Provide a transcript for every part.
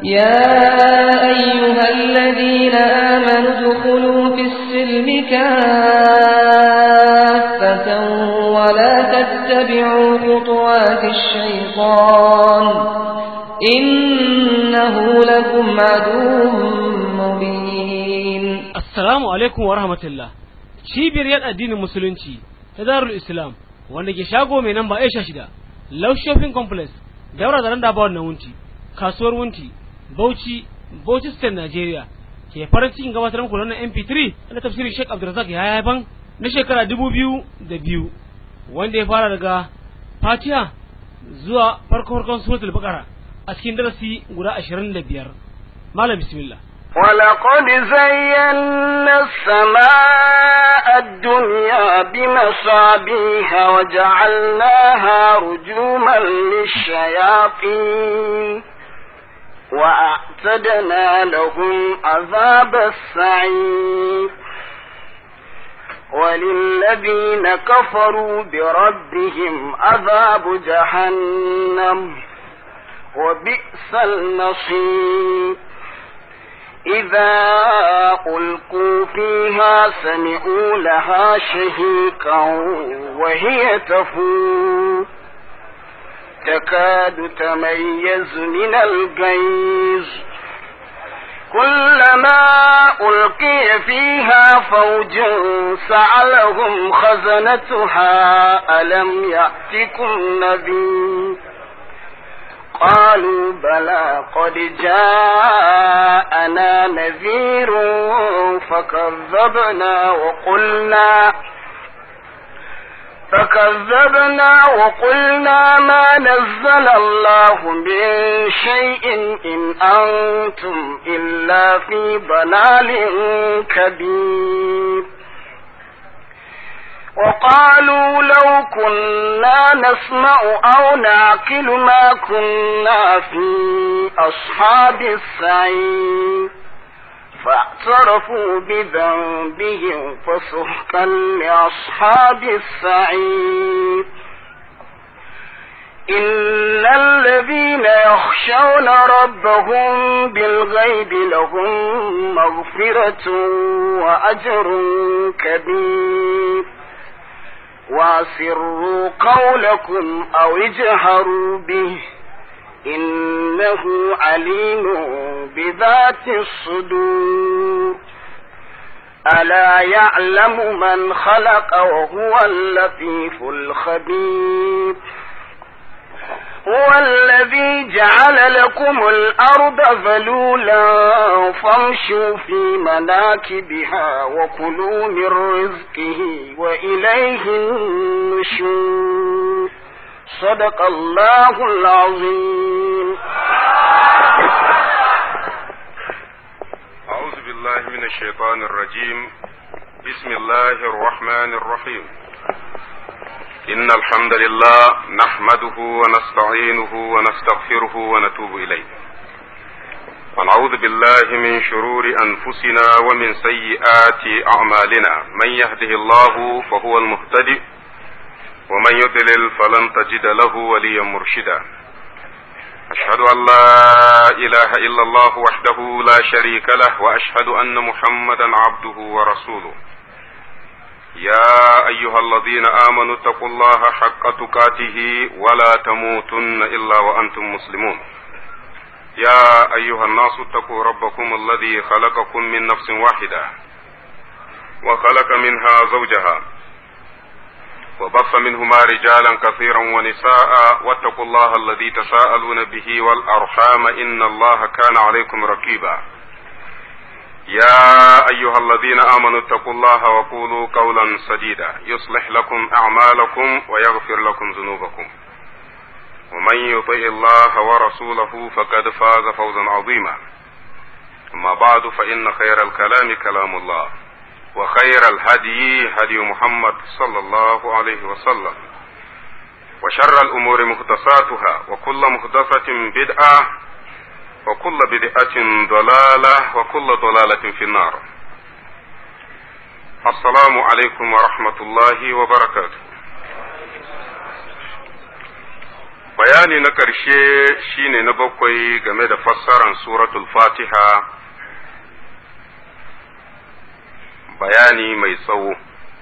يا أيها الذين آمنوا ادخلوا في السلم كافة ولا تتبعوا خطوات الشيطان إنه لكم عدو مبين Assalamu alaikum wa rahmatullah. Cibiyar yan addinin Musulunci ta Darul Islam wanda ke shago mai namba Aisha shida, Love Shopping Complex, daura da randa ba wannan wunti, kasuwar wunti, Bauchi, Bauchi State Nigeria. Ke farin cikin gabatar muku da wannan MP3 na tafsirin Sheikh Abdulrazak ya haifan na shekara dubu biyu da biyu wanda ya fara daga Fatiha zuwa farko farkon suratul Baqara a cikin darasi guda ashirin da biyar. Malam bismillah. ولقد زينا السماء الدنيا بمصابيح وجعلناها رجوما للشياطين وأعتدنا لهم عذاب السعير وللذين كفروا بربهم عذاب جهنم وبئس المصير إذا ألقوا فيها سمعوا لها شهيقا وهي تفور تكاد تميز من الغيظ كلما ألقي فيها فوج سعلهم خزنتها ألم يأتكم نذير قالوا بلى قد جاءنا نذير فكذبنا وقلنا فكذبنا وقلنا ما نزل الله من شيء إن أنتم إلا في ضلال كبير وقالوا لو كنا نسمع أو نعقل ما كنا في أصحاب السعير فاعترفوا بذنبهم فسحقا لأصحاب السعير إن الذين يخشون ربهم بالغيب لهم مغفرة وأجر كبير واسروا قولكم أو اجهروا به إنه عليم بذات الصدور ألا يعلم من خلق وهو اللطيف الخبير هو الذي جعل لكم الأرض ذلولا فامشوا في مناكبها وكلوا من رزقه وإليه النشور صدق الله العظيم أعوذ بالله من الشيطان الرجيم بسم الله الرحمن الرحيم إن الحمد لله نحمده ونستعينه ونستغفره ونتوب إليه ونعوذ بالله من شرور أنفسنا ومن سيئات أعمالنا من يهده الله فهو المهتدي ومن يضلل فلن تجد له وليا مرشدا أشهد أن لا إله إلا الله وحده لا شريك له وأشهد أن محمدا عبده ورسوله يا أيها الذين آمنوا اتقوا الله حق تقاته ولا تموتن إلا وأنتم مسلمون يا أيها الناس اتقوا ربكم الذي خلقكم من نفس واحدة وخلق منها زوجها وبث منهما رجالا كثيرا ونساء واتقوا الله الذي تساءلون به والأرحام إن الله كان عليكم رقيبا يا أيها الذين آمنوا اتقوا الله وقولوا قولا سديدا يصلح لكم أعمالكم ويغفر لكم ذنوبكم ومن يطع الله ورسوله فقد فاز فوزا عظيما أما بعد فإن خير الكلام كلام الله وخير الهدي هدي محمد صلى الله عليه وسلم وشر الأمور محدثاتها وكل محدثة بدعة وكل بدعة ضلالة وكل ضلالة في النار السلام عليكم ورحمة الله وبركاته bayani na ƙarshe shine na bakwai game da fassaran suratul fatiha bayani mai tsawo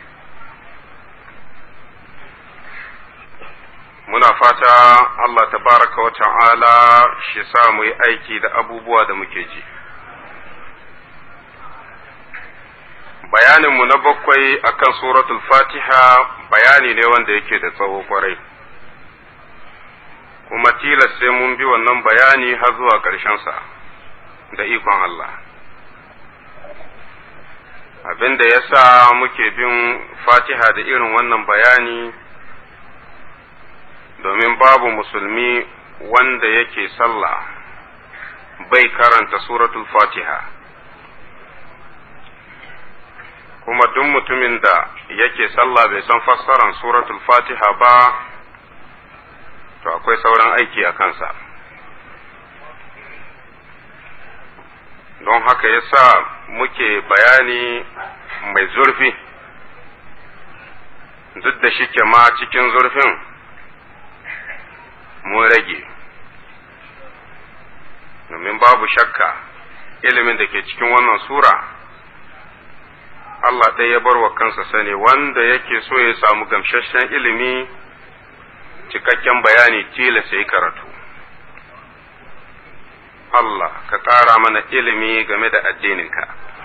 muna fata Allah tabaraka wa ta'ala shi sa mu yi aiki da abubuwa da muke ji bayaninmu na bakwai akan suratul fatiha bayani ne wanda yake da tsawo kwarai kuma tilas sai mun bi wannan bayani har zuwa ƙarshensa da ikon Allah abin da ya sa muke bin fatiha da irin wannan bayani domin babu musulmi wanda yake sallah bai karanta suratul fatiha kuma duk mutumin da yake sallah bai san fassaran suratul fatiha ba to akwai sauran aiki a kansa don haka yasa muke bayani mai zurfi duk da shike ma cikin zurfin mun rage domin babu shakka ilimin da ke cikin wannan sura Allah ɗaya ya bar wa kansa sani wanda yake so ya samu gamsasshen ilimi cikakken bayani tilas ya yi karatu Allah ka ƙara mana ilimi game da addininka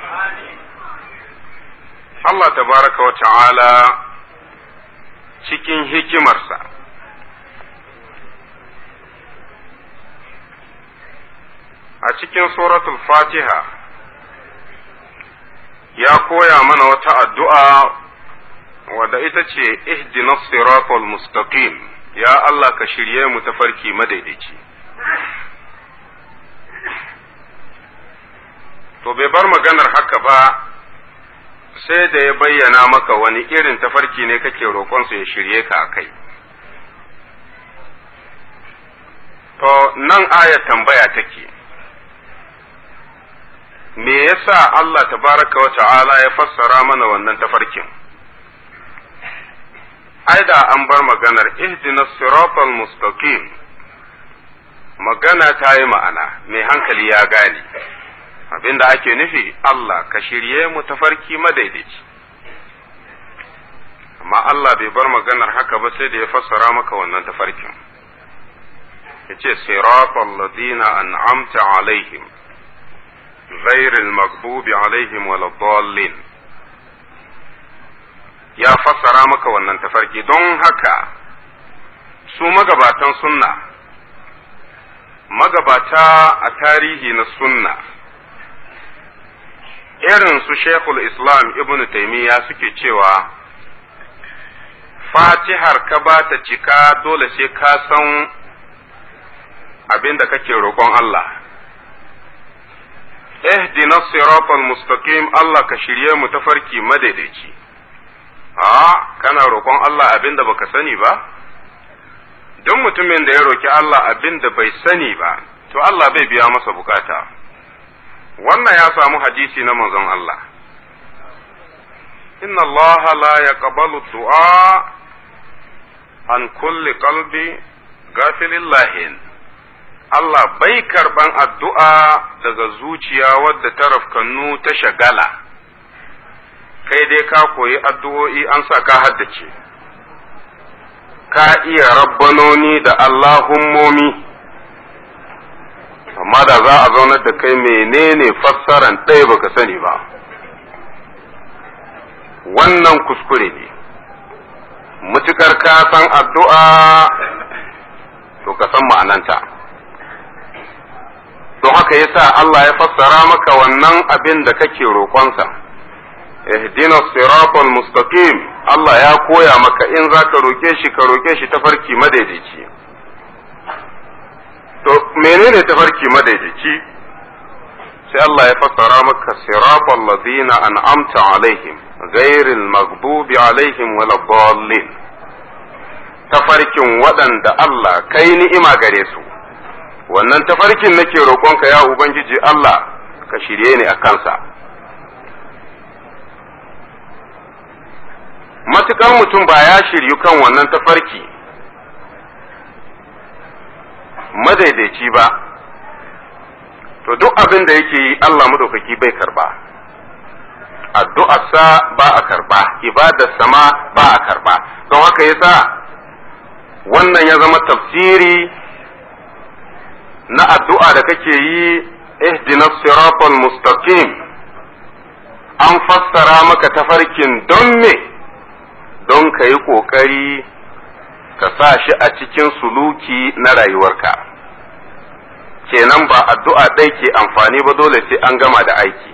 Allah tabaraka wa ta'ala cikin hikimarsa a cikin suratul fatiha ya koya mana wata addu'a wadda ita ce ihdinas siratal mustaqim ya Allah ka shirye mu tafarki madaidaici to bai bar maganar haka ba sai da ya bayyana maka wani irin tafarki ne kake roƙonsa ya shirye ka a kai to nan aya tambaya take me yasa Allah tabaraka wa ta'ala ya fassara mana wannan tafarkin ai da an bar maganar ihdinas siratal mustaqim magana ta yi ma'ana mai hankali ya gane abinda ake nufi Allah ka shirye mu tafarki madaidaici amma Allah bai bar maganar haka ba sai da ya fassara maka wannan tafarkin yace siratal ladina an'amta alaihim غير المغضوب عليهم ولا الضالين ya fassara maka wannan tafarki don haka su magabatan sunna magabata a tarihi na sunna irin su shekul islam ibn taimiyya suke cewa fatihar ka ba ta cika dole sai ka san abin da kake roƙon Allah اهدنا الصراط المستقيم Allah ka shirye mu tafarki madaidaici a kana roƙon Allah abin da baka sani ba duk mutumin da ya roki Allah abin da bai sani ba to Allah bai biya masa bukata wannan ya samu hadisi na manzon Allah inna Allah la yaqbalu du'a an kulli qalbi gafilillahin Allah bai karban addu'a daga zuciya wadda ta rafkannu ta shagala, kai dai ka koyi addu'o'i an sa ka haddace, ka iya rabbanoni da Allahummomi, amma da za a zaunar da kai menene fassaran ɗaya baka sani ba. Wannan kuskure ne, mutukar ka san addu'a to ka san ma'ananta. don haka yasa Allah ya fassara maka wannan abin da kake roƙonsa ihdina siratal mustaqim Allah ya koya maka in za ka roƙe shi ka roƙe shi tafarki madaidaici to menene tafarki madaidaici sai Allah ya fassara maka siratal ladina an'amta alaihim ghairil maghdubi alaihim waladdallin tafarkin waɗanda Allah kai ni'ima gare su wannan tafarkin nake roƙonka ya Ubangiji Allah ka shirye ni a kansa. Matuƙar mutum ba ya shiryu kan wannan tafarki, madaidaici ba to duk abin da yake yi Allah madaukaki bai karba addu'arsa ba a karba ibadarsa ma ba a karba don haka yasa wannan ya zama tafsiri na addu'a da kake yi ihdina siratal mustaqim an fassara maka tafarkin don me don ka yi ƙoƙari ka sa shi a cikin suluki na rayuwarka kenan ba addu'a ɗai ke amfani ba dole sai an gama da aiki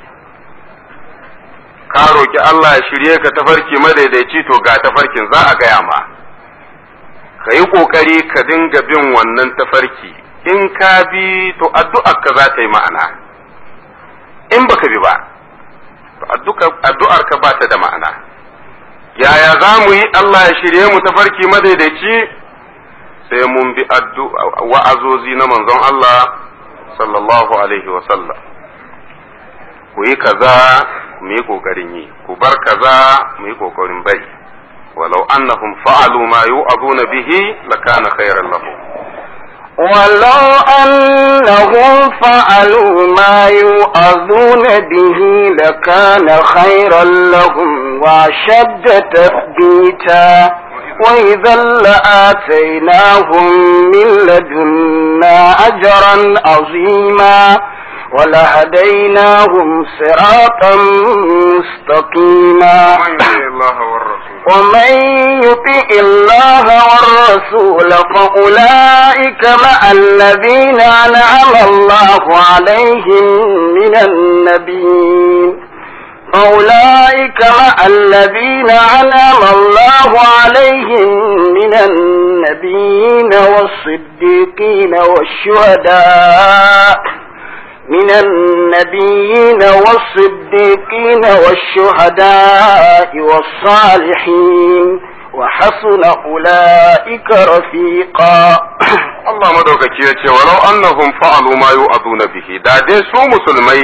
ka roƙi Allah ya shirye ka tafarki madaidaici to ga tafarkin za a gaya ma ka yi ƙoƙari ka dinga bin wannan tafarki in ka bi to addu'arka za ta yi ma'ana in baka bi ba to addu'arka ba ta da ma'ana yaya za mu yi Allah ya shirye mu tafarki madaidaici sai mun bi wa'azozi na manzon Allah sallallahu alaihi wasallam ku yi kaza mu yi ƙoƙarin yi ku bar kaza mu yi ƙoƙarin bari walau annahum fa'alu ma yu'azuna bihi lakana khairan lahum ولو أنهم فعلوا ما يؤذون به لكان خيرا لهم وأشد تثبيتا وإذا لآتيناهم من لدنا أجرا عظيما ولهديناهم صراطا مستقيما ومن يطع الله والرسول فأولئك مع الذين أنعم الله عليهم من النبيين فأولئك مع الذين أنعم الله عليهم من النبيين والصديقين والشهداء من النبيين والصديقين والشهداء والصالحين وحسن أولئك رفيقا Allah madaukaki ya ce walau annahum fa'alu ma yu'aduna bihi da dai su musulmai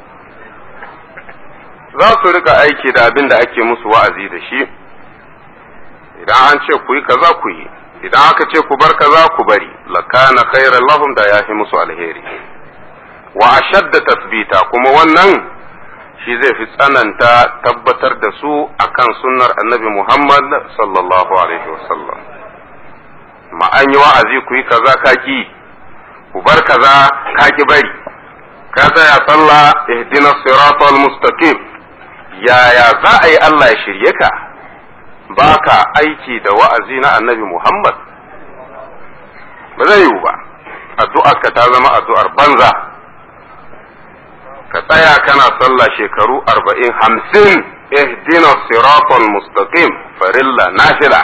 za su rika aiki da abin da ake musu wa'azi da shi idan an ce ku yi kaza ku yi idan aka ce ku bar kaza ku bari lakana khairan lahum da yafi musu alheri wa ashadda tasbita kuma wannan shi zai fi tsananta tabbatar da su akan sunnar annabi Muhammad sallallahu alaihi wasallam ma an yi wa'azi ku yi kaza kaki ku bar kaza kaki bari ka tsaya sallah ihdina siratal mustaqim yaya za a yi Allah ya shirye ka baka aiki da wa'azi na annabi Muhammad ba zai yiwu ba addu'ar ka ta zama addu'ar banza ka tsaya kana sallah shekaru arba'in hamsin ihdina siratal mustaqim farilla nafila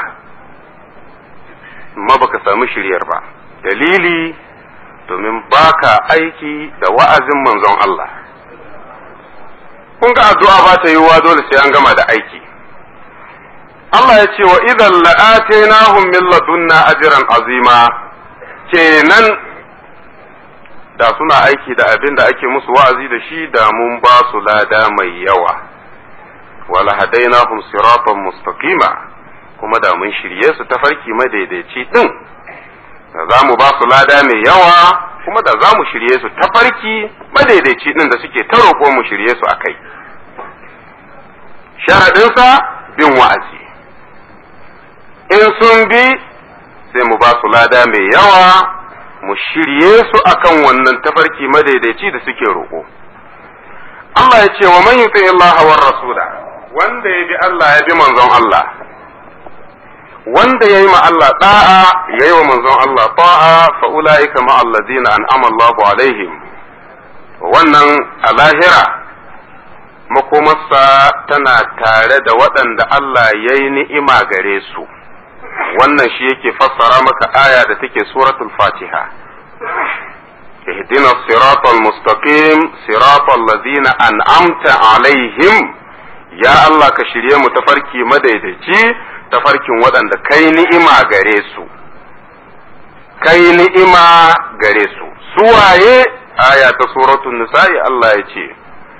amma baka samu shiryar ba dalili domin baka aiki da wa'azin manzon Allah kun ga addu'a ba ta yiwuwa dole sai an gama da aiki Allah ya ce wa idan la'atainahum min ladunna ajran azima kenan da suna aiki da abin da ake musu wa'azi da shi da mun ba su lada mai yawa wala hadainahum siratan mustaqima kuma da mun shirye su tafarki madaidaici din da za mu ba su lada mai yawa kuma da za mu shirye su tafarki madaidaici din da suke ta roƙo mu shirye su akai sharaɗinsa bin wa'azi in sun bi sai mu ba su lada mai yawa mu shirye su akan wannan tafarki madaidaici da suke roƙo. Allah ya ce wa man yuti Allah war rasula wanda ya bi Allah ya bi manzon Allah wanda ya yi ma Allah da'a ya yi wa manzon Allah ta'a fa ulaika ma alladina an'ama Allahu alaihim wannan a lahira makomarsa tana tare da waɗanda Allah ya yi ni'ima gare su. wannan shi yake fassara maka aya da take suratul fatiha اهدنا الصراط المستقيم صراط الذين أنعمت عليهم يا الله كشريه متفركي مديدتي تفركي ودن كي نئما غريسو كي نئما غريسو سواye aya ta suratul nisa'i Allah ya ce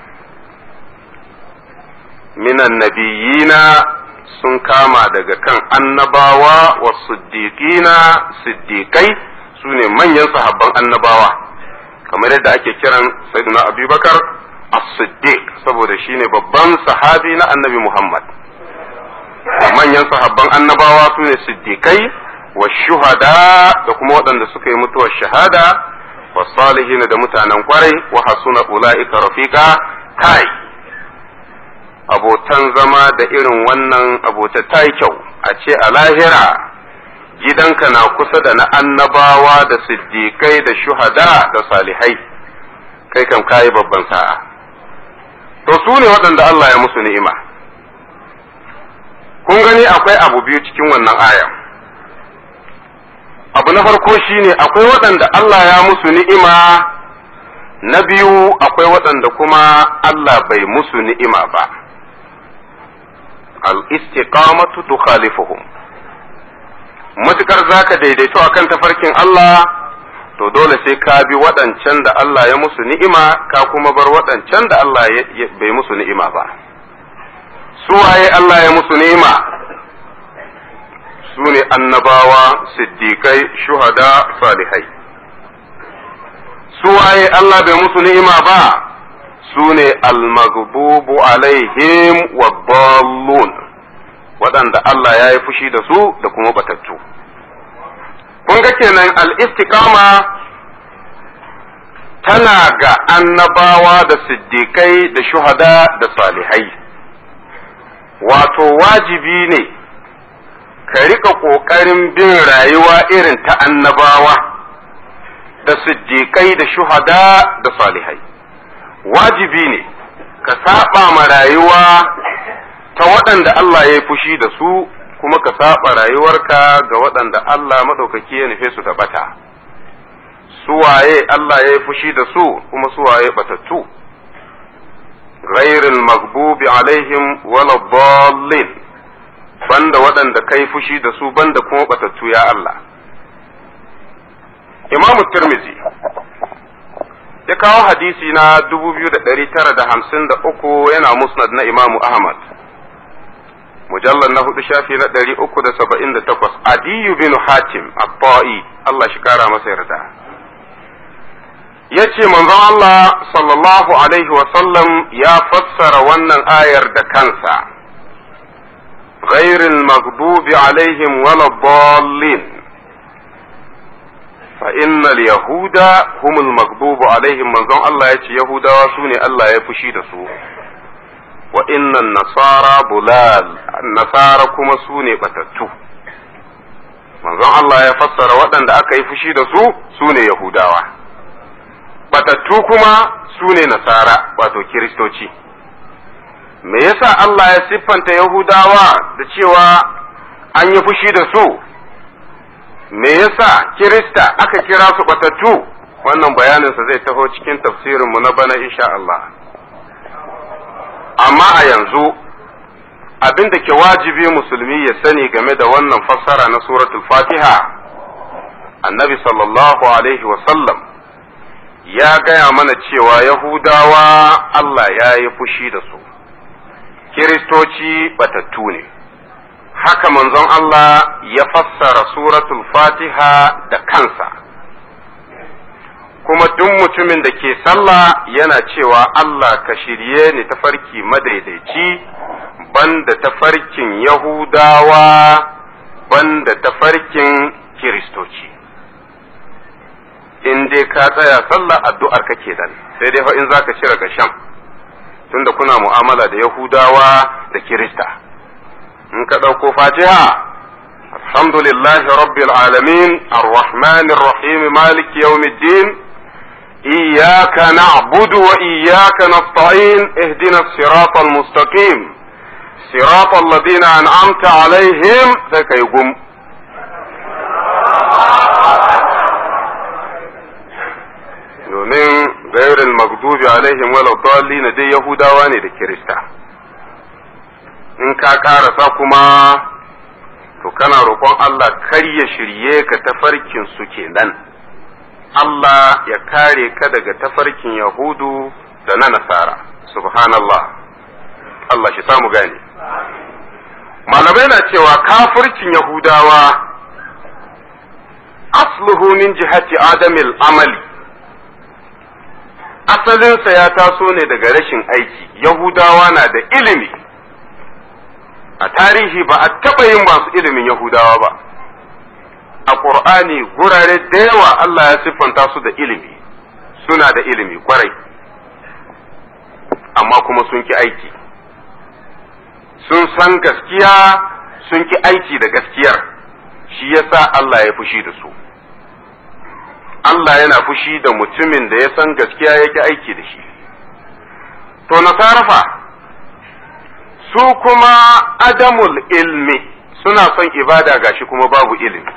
minan nabiyina sun kama daga kan annabawa wa siddiqina siddiqai su su ne manyan sahabban annabawa kamar yadda ake kiran sayyidina abubakar as-siddiq saboda shine babban sahabi na annabi muhammad manyan sahabban annabawa su ne siddiqai wa shuhada da kuma waɗanda suka yi mutuwar shahada wa salihin da mutanen kwarai wa hasuna ula'ika rafiqa kai abotan zama da irin wannan abota ta yi kyau a ce a lahira gidanka na kusa da na annabawa da siddiƙai da shuhada da salihai kai kam kayi babban sa'a to su ne waɗanda Allah ya musu ni'ima kun gani akwai abu biyu cikin wannan aya abu na farko shine akwai waɗanda Allah ya musu ni'ima na biyu akwai waɗanda kuma Allah bai musu ni'ima ba al-istiqamatu tukhalifuhum matukar zaka daidaito akan tafarkin Allah to dole sai ka bi waɗancan da Allah ya musu ni'ima ka kuma bar waɗancan da Allah bai musu ni'ima ba su waye Allah ya musu ni'ima su ne annabawa siddiƙai shuhada salihai su waye Allah bai musu ni'ima ba su ne almagbubu alaihim wa waɗanda Allah ya yi fushi da su da kuma batattu kun ga kenan al-istiqama tana ga annabawa da siddiƙai da shuhada da salihai wato wajibi ne ka rika ƙoƙarin bin rayuwa irin ta annabawa da siddiƙai da shuhada da salihai wajibi ne ka saba ma rayuwa ta waɗanda Allah ya yi fushi da su kuma ka saba rayuwarka ga waɗanda Allah maɗaukaki ya nufe su da bata suwaye Allah ya yi fushi da su kuma suwaye batattu ghairil maghbubi alaihim wala dallin banda waɗanda kai fushi da su banda kuma batattu ya Allah Imam Tirmidhi ya kawo hadisi na 2953 yana musnad na Imam Ahmad mujallar na hudu shafi na ɗari uku da saba'in da takwas adiyu bin hatim abba'i Allah shi kara masa yarda ya ce manzon Allah sallallahu alaihi wasallam ya fassara wannan ayar da kansa ghairil maghdubi alaihim wala dallin fa innal yahuda humul maghdubu alaihim manzon Allah ya ce yahudawa su ne Allah ya fushi da su wa innan nasara bulal nasara kuma su ne batattu manzon Allah ya fassara waɗanda aka yi fushi da su su ne yahudawa batattu kuma su ne nasara wato kiristoci me yasa Allah ya siffanta yahudawa da cewa an yi fushi da su me yasa kirista aka kira su batattu wannan bayaninsa zai taho cikin tafsirinmu na bana insha Allah amma a yanzu abin da ke wajibi musulmi ya sani game da wannan fassara na suratul fatiha annabi sallallahu alaihi wasallam ya gaya mana cewa yahudawa Allah ya yi fushi da su kiristoci batattu ne haka manzon Allah ya fassara suratul fatiha da kansa kuma duk mutumin da ke sallah yana cewa Allah ka shirye ni tafarki madaidaici banda tafarkin Yahudawa banda tafarkin Kiristoci. In dai ka tsaya sallah addu'ar kake dan sai dai fa in za ka cire gashan tunda kuna mu'amala da Yahudawa da Kirista. In ka ɗauko fatiha alhamdulillahi rabbil alamin ar-rahmanir rahim maliki yawmiddin إياك نعبد وإياك نستعين اهدنا الصراط المستقيم صراط الذين أنعمت عليهم ذاك يقوم domin gairin magdubi alaihim wala dalli na dai yahudawa ne da kirista in ka karasa kuma to kana roƙon Allah kar ya shirye ka tafarkin su kenan Allah ya kare ka daga tafarkin Yahudu da na Nasara, subhanallah, Allah shi samu gane. Malamai na cewa kafircin Yahudawa asluhu min jihati adamil amali asalinsa ya taso ne daga rashin aiki yahudawa na da ilimi a tarihi ba a taɓa yin masu ilimin yahudawa ba a ƙur'ani gurare da yawa Allah ya siffanta su da ilimi suna da ilimi kwarai amma kuma sun ki aiki sun san gaskiya sun ki aiki da gaskiyar shi yasa Allah ya fushi da su Allah yana fushi da mutumin da ya san gaskiya ya ki aiki da shi to nasarafa su kuma adamul ilmi suna son ibada gashi kuma babu ilimi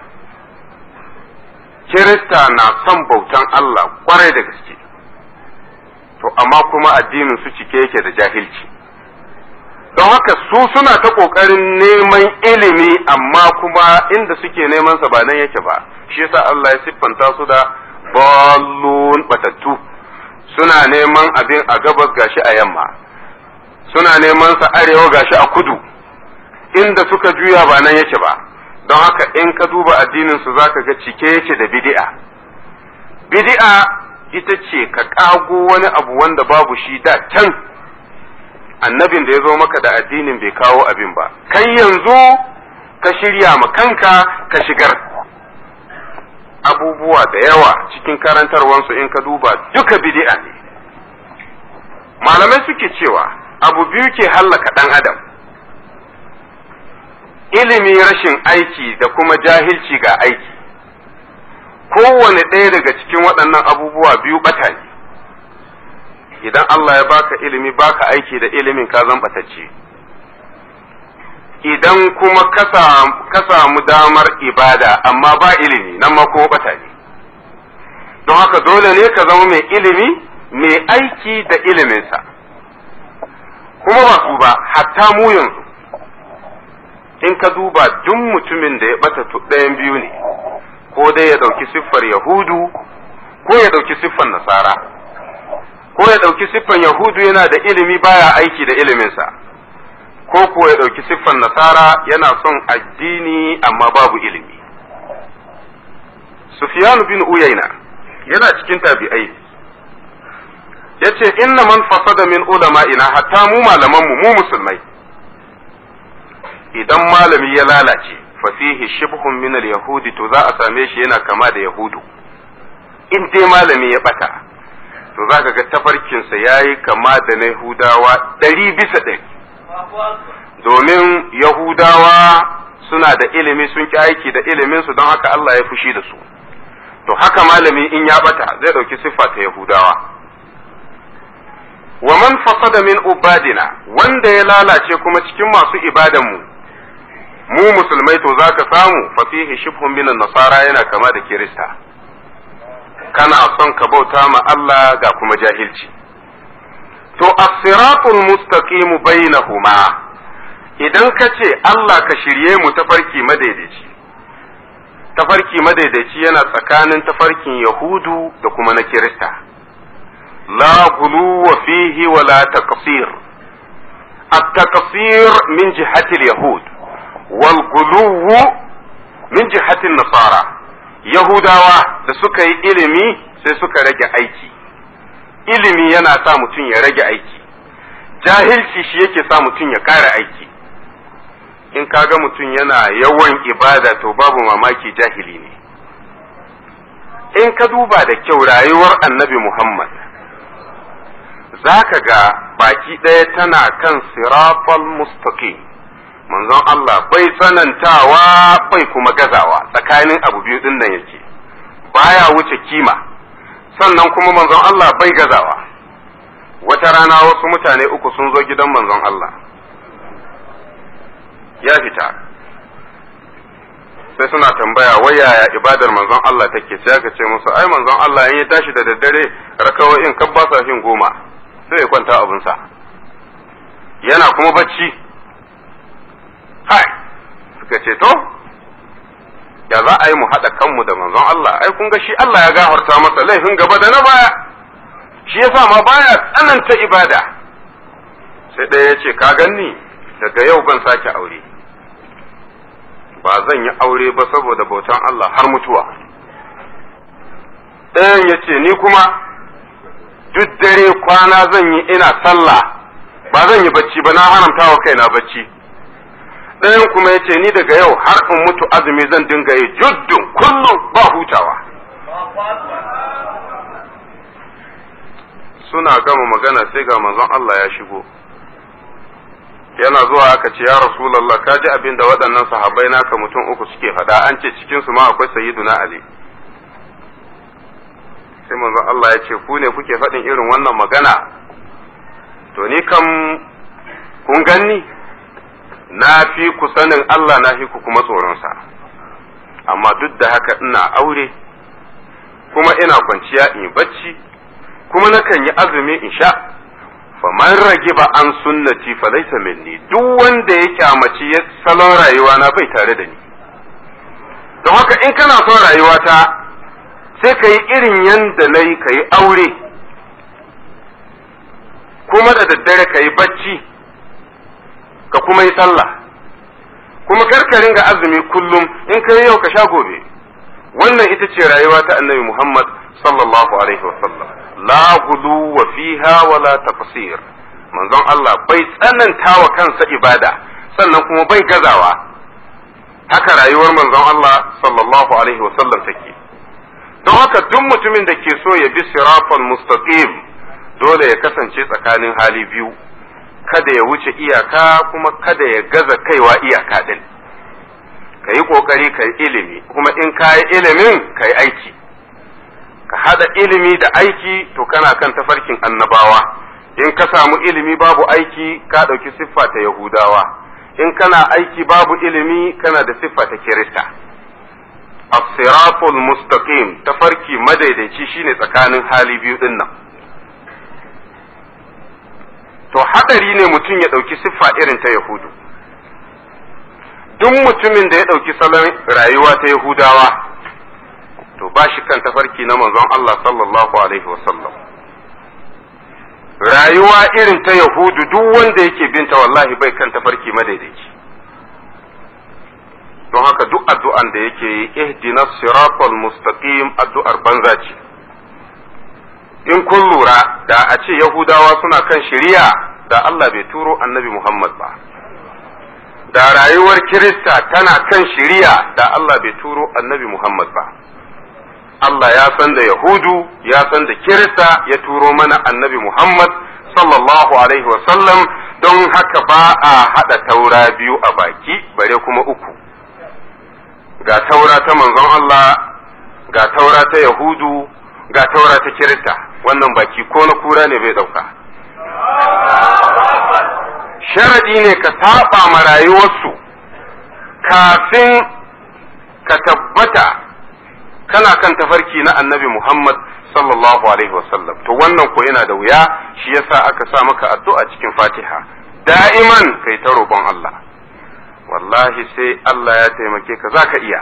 Kirista na son bautan Allah kwarai da gaske to amma kuma addinin su cike yake da jahilci don haka su suna ta ƙoƙarin neman ilimi amma kuma inda suke neman sa ba nan yake ba shi yasa Allah ya siffanta su da ballun batattu suna neman abin a gabas gashi a yamma suna neman sa arewa gashi a kudu inda suka juya ba nan yake ba don haka in ka duba addinin su zaka ga cike yake da bid'a bid'a ita ce ka kago wani abu wanda babu shi da can annabin da ya zo maka da addinin bai kawo abin ba kai yanzu ka shirya ma kanka ka shigar abubuwa da yawa cikin karantarwansu in ka duba duka bid'a ne malamai suke cewa abu biyu ke hallaka ɗan adam ilimi rashin aiki da kuma jahilci ga aiki kowane ɗaya daga cikin waɗannan abubuwa biyu ɓata ne idan Allah ya baka ilimi baka aiki da ilimin ka zan ɓatacce idan kuma ka samu damar ibada amma ba ilimi nan ma ko ɓata ne don haka dole ne ka zama mai ilimi mai aiki da iliminsa kuma ba su ba hatta mu yanzu in ka duba duk mutumin da ya bata ɗayan biyu ne ko dai ya ɗauki siffar yahudu ko ya ɗauki siffar nasara ko ya ɗauki siffar yahudu yana da ilimi baya aiki da iliminsa ko kuwa ya ɗauki siffar nasara yana son addini amma babu ilimi sufyanu bin uyaina yana cikin tabi'ai yace inna man fasada min ulama'ina hatta mu malamanmu mu musulmai idan malami ya lalace fa fihi shibhun min al-yahudi to za a same shi yana kama da yahudu in dai malami ya bata to za ka ga tafarkinsa ya yi kama da na yahudawa ɗari bisa ɗari domin yahudawa suna da ilimi sun ki aiki da iliminsu don haka Allah ya fushi da su to haka malami in ya bata zai ɗauki siffa ta yahudawa wa man fasada min ubadina wanda ya lalace kuma cikin masu ibadanmu mu musulmai to zaka samu fa fihi shibhun min nasara yana kama da kirista kana son ka bauta ma Allah ga kuma jahilci to as-siratul mustaqim bainahuma idan ka ce Allah ka shirye mu tafarki madaidaici tafarki madaidaici yana tsakanin tafarkin yahudu da kuma na kirista لا غلو فيه ولا تقصير التقصير من جهة اليهود والغلو من جهة النصارى يهوداوا da suka yi ilimi sai suka rage aiki ilimi yana sa mutum ya rage aiki jahilci shi yake sa mutum ya ƙara aiki in kaga mutum yana yawan ibada to babu mamaki jahili ne in ka duba da kyau rayuwar annabi Muhammad za ka ga baki ɗaya tana kan sirafal mustaqim manzon Allah bai tsanantawa bai kuma gazawa tsakanin abu biyu ɗin nan yake baya wuce kima sannan kuma manzon Allah bai gazawa wata rana wasu mutane uku sun zo gidan manzon Allah ya fita sai suna tambaya wai yaya ibadar manzon Allah take sai aka ce musu ai manzon Allah in ya tashi da daddare rakawoyin kan ba sa fin goma sai ya kwanta abinsa yana kuma bacci hai suka ce to ya za a yi mu haɗa kanmu da manzon Allah ai kun ga shi Allah ya gafarta masa laifin gaba da na baya shi yasa ma baya tsananta ibada sai ɗaya ya ce ka ganni daga yau ban sake aure ba zan yi aure ba saboda bautan Allah har mutuwa ɗayan ya ce ni kuma duk dare kwana zan yi ina sallah ba zan yi bacci ba na haramta wa kaina bacci ɗayan kuma ya ce ni daga yau har in mutu azumi zan dinga yi juddun kullum ba hutawa suna gama magana sai ga manzon Allah ya shigo yana zuwa aka ce ya rasulallah ka ji abin da waɗannan sahabbai naka mutum uku suke faɗa an ce cikinsu ma akwai sayyiduna ali sai manzon Allah ya ce ku ne kuke faɗin irin wannan magana to ni kam kun ganni na fi ku sanin Allah na fi ku kuma tsoronsa amma duk da haka ina aure kuma ina kwanciya in yi bacci kuma nakan yi azumi in sha faman rage ba an sunnati fa laysa minni duk wanda ya kyamaci salon rayuwa na bai tare da ni don haka in kana son rayuwata sai ka yi irin yanda na yi ka yi aure kuma da daddare ka yi bacci ka kuma yi sallah kuma karkarin ga azumi kullum in ka yi yau ka sha gobe wannan ita ce rayuwa ta annabi Muhammad sallallahu alaihi wasallam la gudu wa fiha wala tafsir manzon Allah bai tsananta wa kansa ibada sannan kuma bai gazawa haka rayuwar manzon Allah sallallahu alaihi wasallam take don haka duk mutumin da ke so ya bi sirafan mustaqim dole ya kasance tsakanin hali biyu kada ya wuce iyaka kuma kada ya gaza kaiwa iyaka din ka yi kokari ka yi ilimi kuma in ka yi ilimin ka yi aiki ka hada ilimi da aiki to kana kan tafarkin annabawa in ka samu ilimi babu aiki ka ɗauki siffa ta yahudawa in kana aiki babu ilimi kana da siffa ta kirista as-siratul mustaqim tafarki madaidaici shine tsakanin hali biyu din nan to hadari ne mutum ya ɗauki siffa irin ta yahudu duk mutumin da ya ɗauki salon rayuwa ta yahudawa to ba shi kan tafarki na manzon Allah sallallahu alaihi wasallam rayuwa irin ta yahudu duk wanda yake binta wallahi bai kan tafarki madaidaici don haka duk addu'an da yake yi ihdina siratal mustaqim addu'ar banza ce in kun lura da a ce yahudawa suna kan shari'a da Allah bai turo annabi Muhammad ba da rayuwar kirista tana kan shari'a da Allah bai turo annabi Muhammad ba Allah ya san da Yahudu ya san da Kirista ya turo mana annabi Muhammad sallallahu Alaihi wasallam don haka ba a haɗa taura biyu a baki bare kuma uku. Ga taura ta manzon Allah, ga taura ta Yahudu, ga taura ta Kirista, wannan baki ko na kura ne bai ɗauka. Sharaɗi ne ka saba ma rayuwarsu kafin ka tabbata kana kan tafarki na annabi Muhammad sallallahu alaihi wasallam to wannan ko yana da wuya shi yasa aka sa maka addu'a cikin Fatiha da'iman kai ta roƙon Allah wallahi sai Allah ya taimake ka zaka iya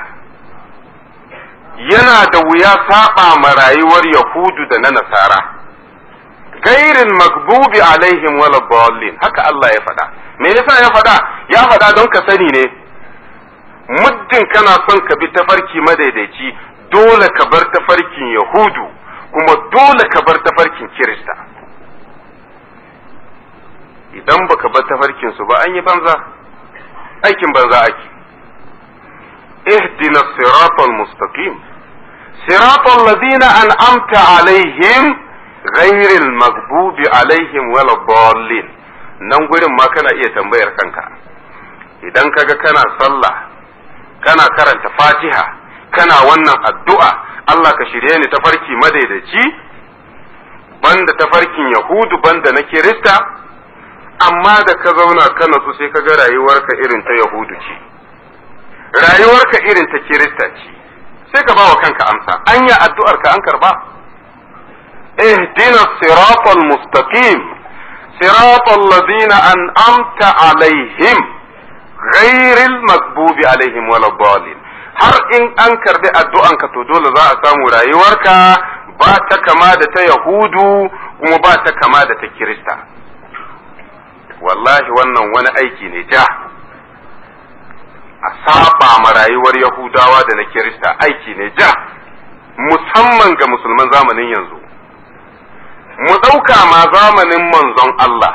yana da wuya saba ma rayuwar Yahudu da na Nasara gairin magbubi alaihim wala dallin haka Allah ya faɗa me yasa ya faɗa ya faɗa don ka sani ne muddin kana son ka bi tafarki madaidaici dole ka bar tafarkin Yahudu kuma dole ka bar tafarkin Kirista. Idan baka bar tafarkin su ba an yi banza, aikin banza ake. اهدنا الصراط المستقيم صراط الذين أنعمت عليهم غير المغضوب عليهم ولا الضالين nan gurin ma kana iya tambayar kanka idan kaga kana sallah kana karanta fatiha kana wannan addu'a Allah ka shirye ni tafarki madaidaici banda tafarkin Yahudu banda na Kirista amma da ka zauna ka natsu sai ka ga rayuwarka irin ta Yahudu ce rayuwarka irin ta Kirista ce sai ka bawa kanka amsa anya addu'ar ka an karba اهدنا الصراط المستقيم صراط الذين أنعمت عليهم غير المغضوب عليهم ولا الضالين har in an karbi addu'anka to dole za a samu rayuwarka ba ta kama da ta Yahudu kuma ba ta kama da ta Kirista. Wallahi wannan wani aiki ne ja. a saba ma rayuwar yahudawa da na kirista aiki ne ja musamman ga musulman zamanin yanzu mu ɗauka ma zamanin manzon Allah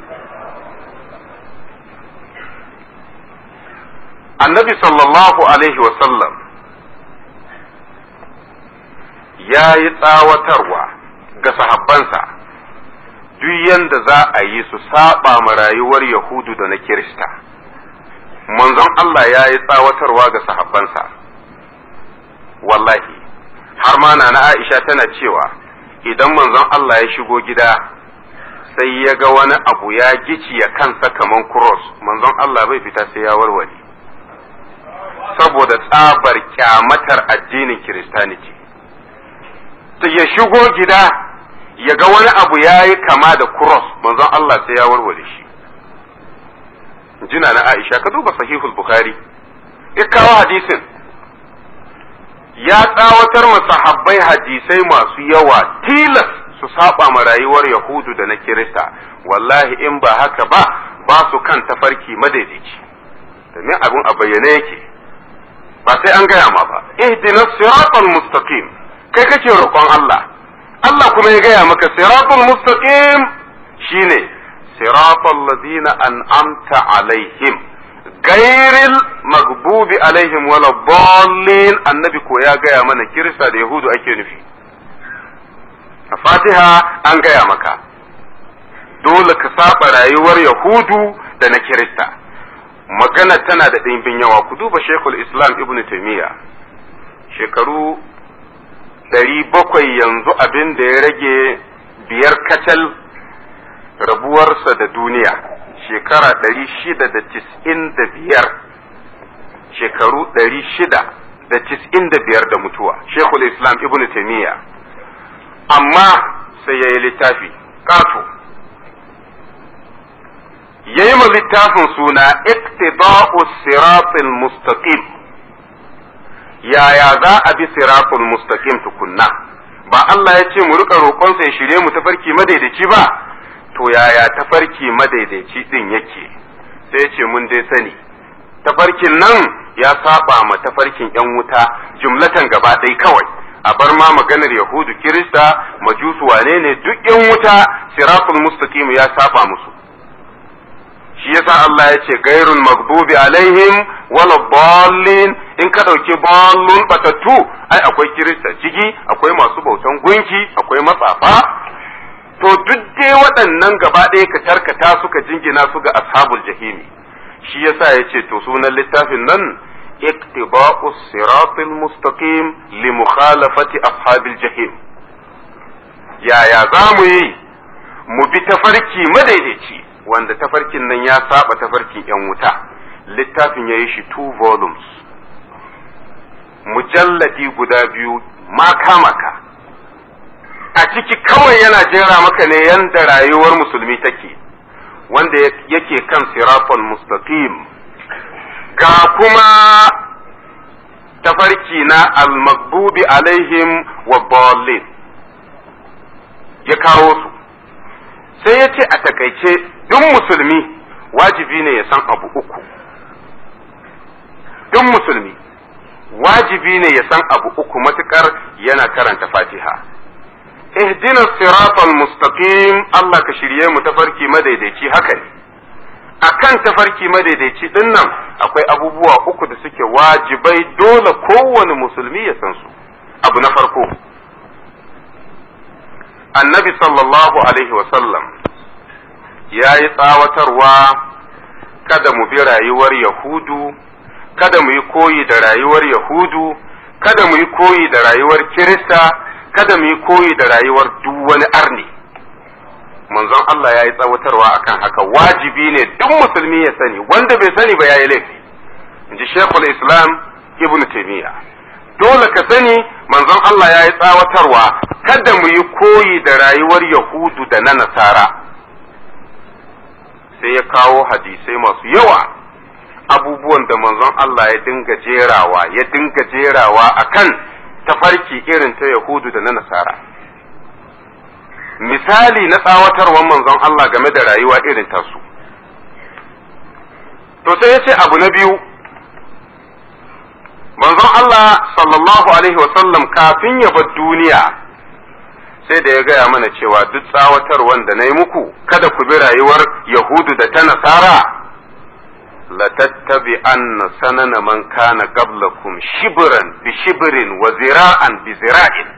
annabi sallallahu alaihi wasallam ya yi tsawatarwa ga sahabbansa duk yanda za a yi su saba ma rayuwar yahudu da na kirista manzon Allah ya yi tsawatarwa ga sahabbansa wallahi har ma na Aisha tana cewa idan manzon Allah ya shigo gida sai ya ga wani abu ya giciya kansa kaman cross manzon Allah bai fita sai ya warware saboda tsabar kyamatar addinin kiristaniti ta ya shigo gida ya ga wani abu ya yi kama da cross manzon Allah sai ya warware shi jina na Aisha ka duba sahihul Bukhari ya kawo hadisin ya tsawatar masahabbai hadisai masu yawa tilas su saba ma rayuwar Yahudu da na Kirista wallahi in ba haka ba ba su kan tafarki madaidaici domin abin a bayyane yake ba sai an gaya ma ba ihdina siratal mustaqim kai kake roƙon Allah Allah kuma ya gaya maka siratal mustaqim shine siratal ladina an'amta alaihim gairil magbubi alaihim wala dallin annabi ko ya gaya mana kirista da yahudu ake nufi a fatiha an gaya maka dole ka saba rayuwar yahudu da na kirista magana tana da ɗimbin yawa ku duba shekul islam ibn taimiyya shekaru ɗari bakwai yanzu abin da ya rage biyar kacal rabuwarsa da duniya shekara ɗari shida da tis'in da biyar shekaru ɗari shida da tis'in da biyar da mutuwa shekul islam ibn taimiyya amma sai ya yi littafi ƙato ya yi ma littafin suna iktida'u siratul mustaqim yaya za a bi siratul mustaqim tukunna ba Allah ya ce mu rika roƙonsa ya shirye mu tafarki madaidaici ba to yaya tafarki madaidaici din yake sai ya ce mun dai sani tafarkin nan ya saba ma tafarkin yan wuta jumlatan gaba ɗaya kawai a bar ma maganar yahudu kirista majusu wane ne duk yan wuta siratul mustaqim ya saba musu shi yasa Allah ya ce gairun magdubi alaihim wala ballin in ka ɗauki ballun batattu ai akwai kirista ciki akwai masu bautan gunki akwai matsafa to duk dai waɗannan gaba ɗaya ka tarkata suka jingina su ga ashabul jahimi shi yasa ya ce to sunan littafin nan iktiba'u siratil mustaqim li mukhalafati ashabil jahim yaya za mu yi mu bi tafarki madaidaici wanda tafarkin nan ya saba tafarkin yan wuta littafin ya yi shi two volumes mujalladi guda biyu maka maka a ciki kawai yana jera maka ne yanda rayuwar musulmi take wanda yake kan sirafon mustaqim ga kuma tafarki na al-magbubi alaihim wa ballin ya kawo su sai ya ce a takaice duk musulmi wajibi ne ya san abu uku duk musulmi wajibi ne ya san abu uku matukar yana karanta fatiha ihdina siratal mustaqim Allah ka shirye mu tafarki madaidaici haka ne akan tafarki madaidaici din nan akwai abubuwa uku da suke wajibai dole kowane musulmi ya san su abu na farko annabi sallallahu alaihi wasallam ya yi tsawatarwa kada mu bi rayuwar yahudu kada mu yi koyi da rayuwar yahudu kada mu yi koyi da rayuwar kirista kada mu yi koyi da rayuwar duk wani arni manzon Allah ya yi tsawatarwa akan haka wajibi ne duk musulmi ya sani wanda bai sani ba ya yi laifi in ji shekul islam ibn taimiyya dole ka sani manzon Allah ya yi tsawatarwa kada mu yi koyi da rayuwar yahudu da na nasara sai ya kawo hadisai masu yawa abubuwan da manzon Allah ya dinga jerawa ya dinga jerawa akan tafarki irin ta yahudu da na nasara misali na tsawatarwar manzon Allah game da rayuwa irin tasu to sai ya ce abu na biyu manzon Allah sallallahu alaihi wasallam kafin ya bar duniya sai da ya gaya mana cewa duk tsawatar wanda na yi muku kada ku bi rayuwar yahudu da ta nasara la tattabi anna sanana man kana qablakum shibran bi shibrin wa zira'an bi zira'in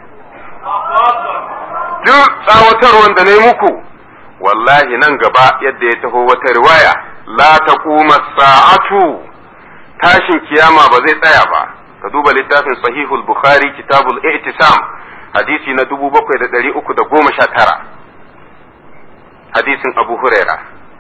duk tsawatar wanda na yi muku wallahi nan gaba yadda ya taho wata riwaya la taquma sa'atu tashin kiyama ba zai tsaya ba ka duba littafin sahihul bukhari kitabul i'tisam hadisi na dubu bakwai da ɗari uku da goma sha tara hadisin abu huraira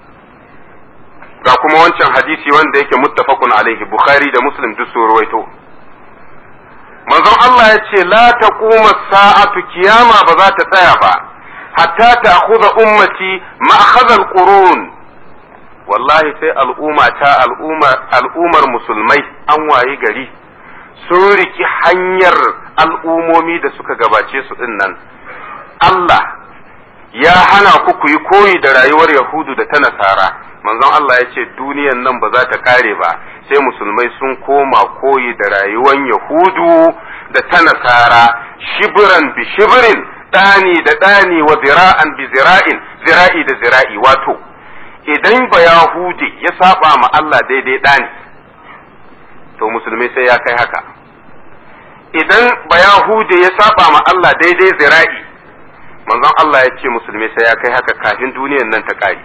ga kuma wancan hadisi wanda yake muttafaqun alaihi bukhari da muslim duk su ruwaito manzon Allah ya ce la taquma sa'atu kiyama ba za ta tsaya ba hatta ta'khudha ummati ma'khadha al-qurun wallahi sai al'umma ta al'ummar musulmai an wayi gari sun riki hanyar al'umomi da suka gabace su ɗin nan. Allah ya hana ku ku yi koyi da rayuwar Yahudu da ta Nasara, manzon Allah ya ce duniyan nan ba za ta kare ba, sai musulmai sun koma koyi da rayuwar Yahudu da ta Nasara, shibiran bi shibirin, ɗani da ɗani wa zira'an bi zira'in, zira'i da zira'i wato. Idan ba Yahudi ya saba ma Allah daidai ɗani, to musulmi sai ya kai haka idan bayahude ya saba ma Allah daidai zira'i manzon Allah ya ce musulmi sai ya kai haka kafin duniyan nan ta ƙari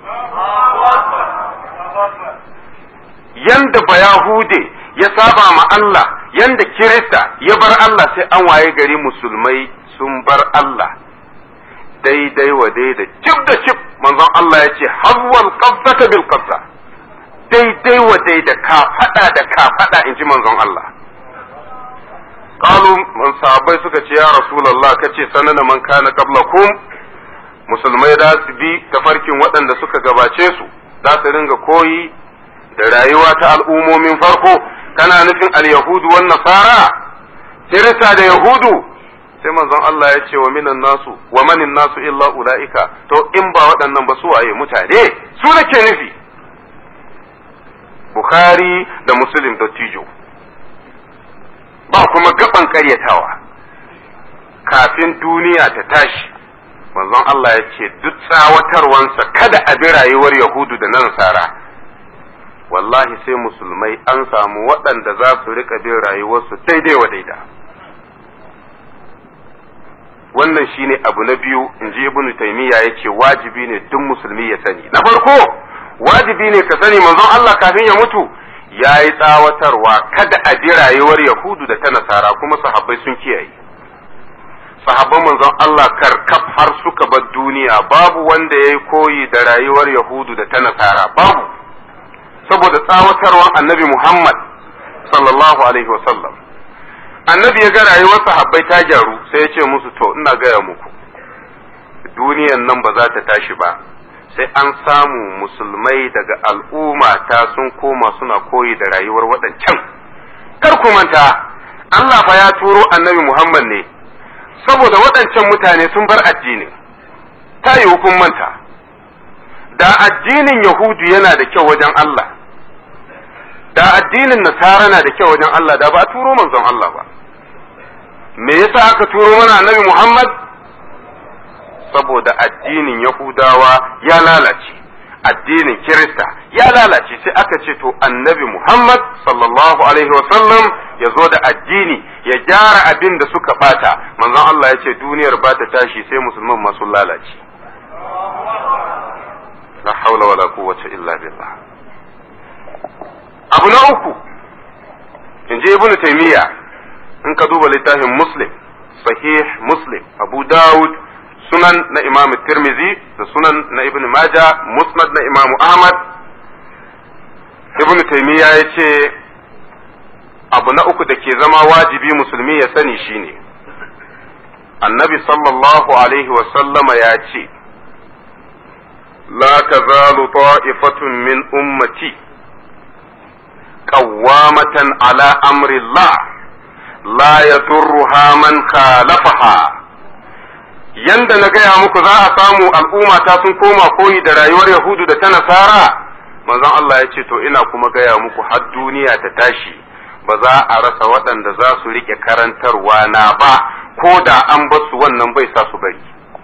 yanda bayahude ya saba ma Allah yanda kirista ya bar Allah sai an waye gari musulmai sun bar Allah daidai wa daidai cif da cif manzon Allah ya ce hawwal qabdata bil qabda daidai wa daida ka fada da ka fada in ji manzon Allah qalu man sahabbai suka ce ya rasulullah kace sanana man kana qablakum musulmai da su bi tafarkin waɗanda suka gabace su za su ringa koyi da rayuwa ta al'ummomin farko kana nufin al-yahudu wan nasara kirista da yahudu sai manzon Allah ya ce wa minan nasu wa manin nasu illa ulaika to in ba waɗannan ba su waye mutane su nake nufi Bukhari da Muslim da Tijo ba kuma gaban ƙaryatawa kafin duniya ta tashi manzon Allah ya ce duk tsawatarwansa kada a bi rayuwar Yahudu da na Nasara wallahi sai musulmai an samu waɗanda za su riƙa bin rayuwarsu daidai wa daida wannan shine abu na biyu in ji ibnu taymiya ya ce wajibi ne duk musulmi ya sani na farko wajibi ne ka sani manzon Allah kafin ya mutu ya yi tsawatarwa kada a bi rayuwar Yahudu da ta Nasara kuma sahabbai sun kiyaye. Sahabban manzon Allah karkaf har suka bar duniya babu wanda ya yi koyi da rayuwar Yahudu da ta Nasara babu. Saboda tsawatarwar annabi Muhammad sallallahu alaihi wasallam. Annabi ya ga rayuwar sahabbai ta gyaru sai ya ce musu to ina gaya muku. Duniyan nan ba za ta tashi ba. sai an samu musulmai daga al'umma ta sun koma suna koyi da rayuwar waɗancan. Kar ku manta, Allah fa ya turo annabi Muhammad ne, saboda waɗancan mutane sun bar addinin, ta yi hukun manta. Da addinin Yahudu yana da kyau wajen Allah, da addinin Nasara na da kyau wajen Allah, da ba a turo manzon Allah ba. Me yasa aka turo mana annabi Muhammad? saboda addinin Yahudawa ya lalace, addinin Kirista ya lalace sai aka ce to annabi Muhammad sallallahu Alaihi wasallam ya zo da addini ya gyara abin da suka bata, manzon Allah ya ce duniyar ba ta tashi sai musulman masu lalace. La haula wala quwwata illa billah. Abu na uku, in je Ibn Taymiyyah in ka duba littafin Muslim, sahih Muslim, Abu Dawud, sunan na imam tirmizi da sunan na ibn maja musnad na imam ahmad ibn taymiya ya ce abu na uku da ke zama wajibi musulmi ya sani shine annabi sallallahu alaihi wasallama ya ce la tazalu ta'ifatun min ummati qawwamatan ala amri Allah la yadurruha man khalafaha yanda na gaya muku za a samu al'umma ta sun koma koyi da rayuwar Yahudu da ta Nasara, manzon Allah ya ce, To, ina kuma gaya muku har duniya ta tashi, ba za a rasa waɗanda za su riƙe karantarwa na ba ko da an basu wannan bai sa su bari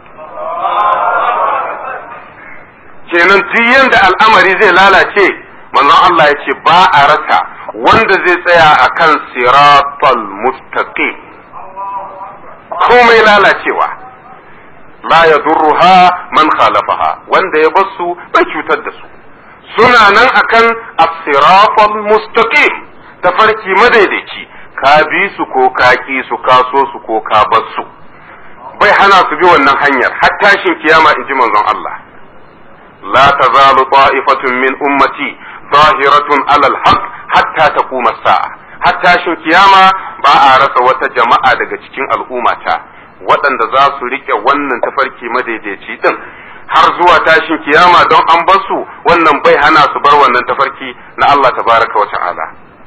kenan duk yanda al'amari zai lalace manzon Allah ya ce ba a rasa wanda zai tsaya akan siratal mustaqim komai lalacewa la yadurruha man khalafaha wanda ya basu bai cutar da su suna nan akan as-siratal mustaqim tafarki madaidaici ka bi su ko ka ki su ka so su ko ka bar su bai hana su bi wannan hanyar har tashin kiyama in ji manzon Allah la tazalu ta'ifatun min ummati zahiratun alal haqq hatta taquma sa'a har tashin kiyama ba a rasa wata jama'a daga cikin al'ummata waɗanda za su rike wannan tafarki madaidaici din har zuwa tashin kiyama don an bar su wannan bai hana su bar wannan tafarki na Allah tabaraka wa ta'ala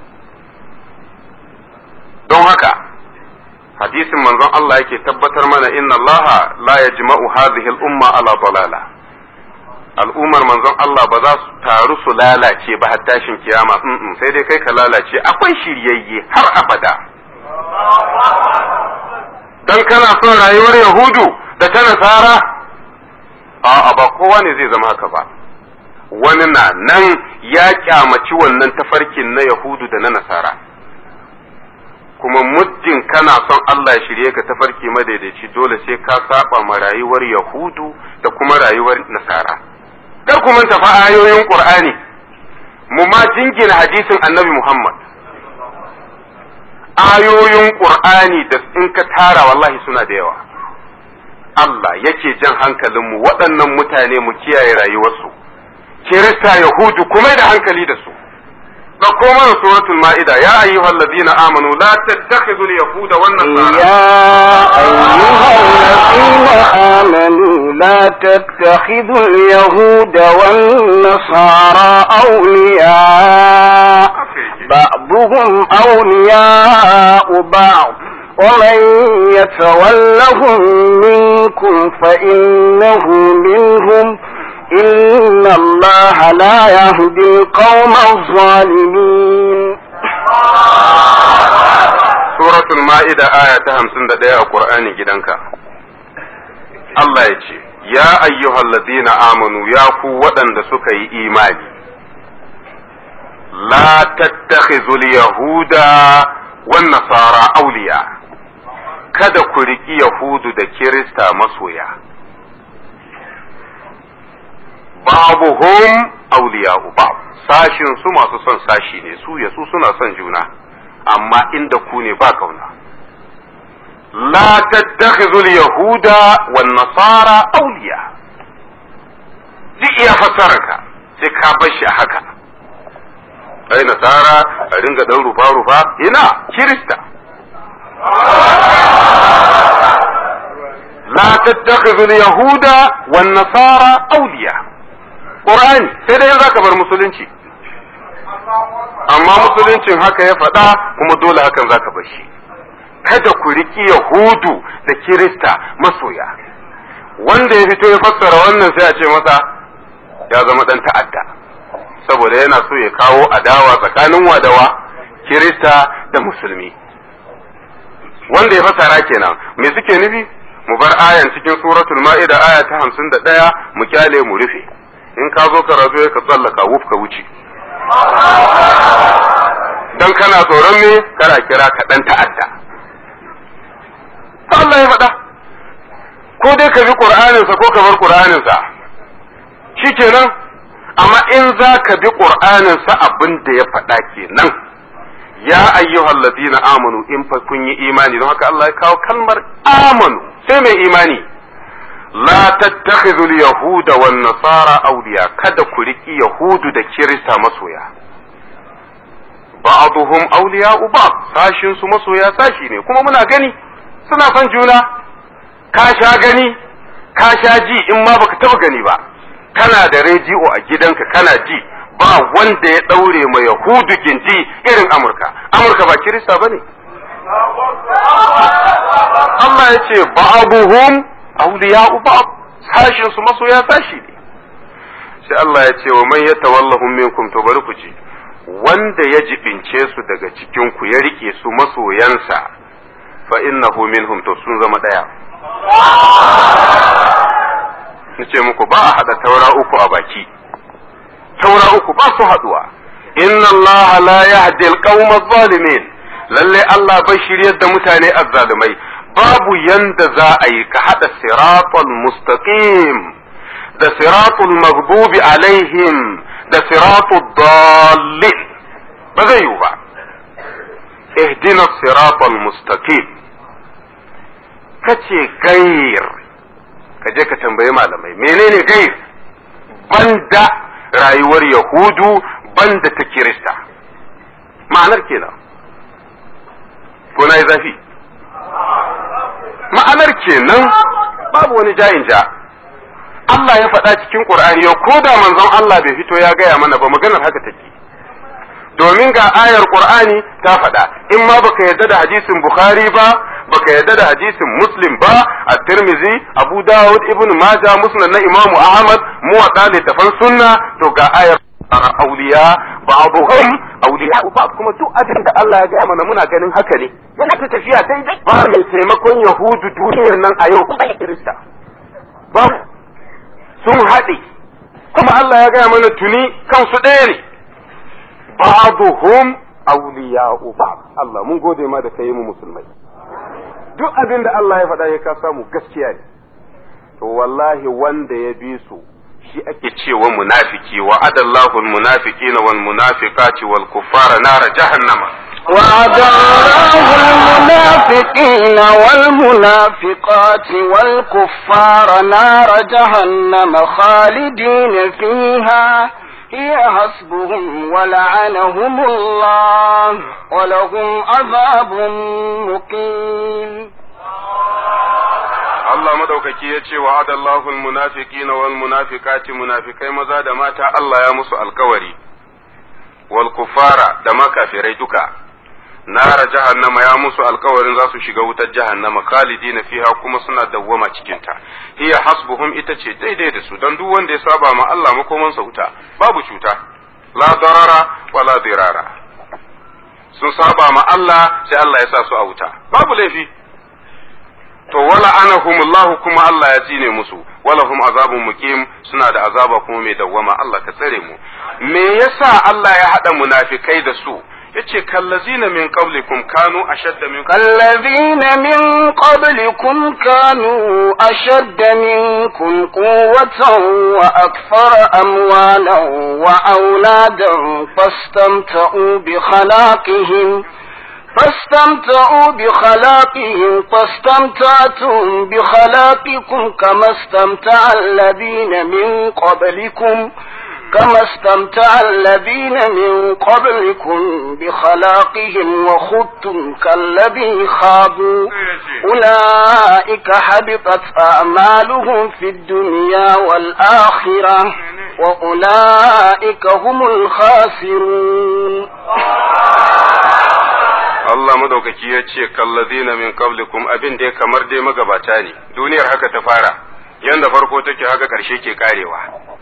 don haka hadisin manzon Allah yake tabbatar mana inna Allah la yajma'u hadhihi al-umma ala dalala al'ummar manzon Allah ba za su taru su lalace ba har tashin kiyama sai dai kai ka lalace akwai shiryayye har abada dan kana son rayuwar yahudu da ta nasara a'a ba kowa ne zai zama haka ba wani na nan ya kyamaci wannan tafarkin na yahudu da na nasara kuma muddin kana son Allah ya shirye ka tafarki madaidaici dole sai ka saba ma rayuwar yahudu da kuma rayuwar nasara kar ku manta fa ayoyin qur'ani mu ma jingina hadisin annabi muhammad ayoyin qur'ani da in ka tara wallahi suna da yawa Allah yake jan hankalinmu waɗannan mutane mu kiyaye rayuwarsu kirista yahudu kuma da hankali da su ɗauko mana suratul ma'ida ya ayyuhal ladina amanu la tattakhidul yahuda wan nasara يا أيها الذين آمنوا لا تتخذوا اليهود والنصارى أولياء بعضهم أولياء بعض ومن يتولهم منكم فإنه منهم إن الله لا يهدي القوم الظالمين suratul ma'ida aya ta hamsin da ɗaya a ƙur'ani gidanka Allah ya ce ya ayyuhal ladina amanu ya ku waɗanda suka yi imani la tattakhizul yahuda wan nasara auliya kada ku riƙi yahudu da kirista masoya babuhum auliya'u ba'd sashin su masu son sashi ne su ya su suna son juna amma inda ku ne ba kauna la tattakhidhu al-yahuda wan nasara awliya duk iya fasararka sai ka bar shi a haka ai nasara a ringa dan rufa rufa ina kirista la tattakhidhu al-yahuda wan nasara awliya qur'ani sai dai zaka bar musulunci amma musuluncin haka ya faɗa kuma dole hakan zaka bar shi kada ku riki yahudu da kirista masoya wanda ya fito ya fassara wannan sai a ce masa ya zama dan ta'adda saboda yana so ya kawo adawa tsakanin wadawa kirista da musulmi wanda ya fassara kenan me suke nufi mu bar ayan cikin suratul ma'ida aya ta hamsin da ɗaya mu kyale mu rufe in ka zo karatu ya ka tsallaka wuf ka wuce dan kana tsoron me kana kira ka dan ta'adda Allah ya faɗa ko dai ka bi Qur'aninsa ko ka bar Qur'aninsa shikenan amma in za ka bi Qur'aninsa abin da ya faɗa kenan ya ayyuhal ladina amanu in fa kun yi imani don haka Allah ya kawo kalmar amanu sai mai imani la tattakhidhu al-yahuda wan nasara awliya kada ku riki yahudu da kirista masoya ba'dhum awliya'u ba'd sashin su masoya sashi ne kuma muna gani suna son juna ka sha gani ka sha ji in ma baka taba gani ba kana da rediyo a gidanka kana ji ba wanda ya daure ma yahudu gindi irin amurka amurka ba kirista bane Allah ya ce ba'abuhum awliya'u ba'd sashin su masoya sashi ne sai Allah ya ce wa man yatawallahum minkum to bari ku ji wanda ya jibince su daga cikin ku ya rike su masoyansa fa innahu minhum to sun zama daya nace muku ba a hada taura uku a baki taura uku ba su haduwa inna Allah la yahdi al-qawma adh-dhalimin lalle Allah bai shiryar da mutane azzalumai babu yanda za a yi ka hada siratal mustaqim da siratul maghdubi alaihim da siratul dallin ba zai yiwu ba ihdina siratal mustaqim kace gair ka je ka tambayi malamai menene gair banda rayuwar yahudu banda ta kirista ma'anar kenan ko na yi zafi ma'anar kenan babu wani jayin ja Allah ya faɗa cikin Qur'ani yau ko da manzon Allah bai fito ya gaya mana ba maganar haka take domin ga ayar Qur'ani ta faɗa in ma baka yarda da hadisin Bukhari ba baka yarda da hadisin Muslim ba a Tirmizi Abu Dawud Ibn Majah Musnad na Imam Ahmad muwatta littafan sunna to ga ayar auliya ba'dhum auliya ba kuma duk abin da Allah ya gaya mana muna ganin haka ne yana ta tafiya daidai ba mai taimakon Yahudu duniyar nan a yau kuma Kirista ba sun haɗe kuma Allah ya gaya mana tuni kansu ɗaya ne ba'dhum awliya'u ba'd Allah mun gode ma da kai mu musulmai duk abin da Allah ya faɗa ya ka samu gaskiya ne to wallahi wanda ya bi su shi ake cewa munafiki wa adallahu almunafiqina wal munafiqati wal kuffara nar jahannama وعد الله المنافقين والمنافقات والكفار نار جهنم خالدين فيها هي حسبهم ولعنهم الله ولهم عذاب مقيم Allah madaukaki ya ce wa adallahu almunafiqina wal munafiqati munafikai maza da mata Allah ya musu alkawari wal kufara da makafirai duka nara jahannama ya musu alkawarin za su shiga wutar jahannama khalidina fiha kuma suna dawwama cikin ta hiya hasbuhum ita ce daidai da su dan duk wanda ya saba ma Allah makomansa wuta babu cuta la darara wala dirara sun saba ma Allah sai Allah ya sa su a wuta babu laifi to wala anahumullahu kuma Allah ya tsine musu wala hum azabun muqim suna da azaba kuma mai dawwama Allah ka tsare mu me yasa Allah ya hada munafikai da su yace kallazina min qablikum kanu ashadda min كالذين من قبلكم كانوا أشد منكم قوة وأكثر أموالا وأولادا فاستمتعوا بخلاقهم فاستمتعوا بخلاقهم فاستمتعتم بخلاقكم كما استمتع الذين من قبلكم كما استمتع الذين من قبلكم بخلاقهم وخضتم كالذي خاضوا أولئك حبطت أعمالهم في الدنيا والآخرة وأولئك هم الخاسرون Allah madaukaki ya ce kallazina min qablikum abin da kamar dai magabata ne duniyar haka ta fara yanda farko take haka karshe ke karewa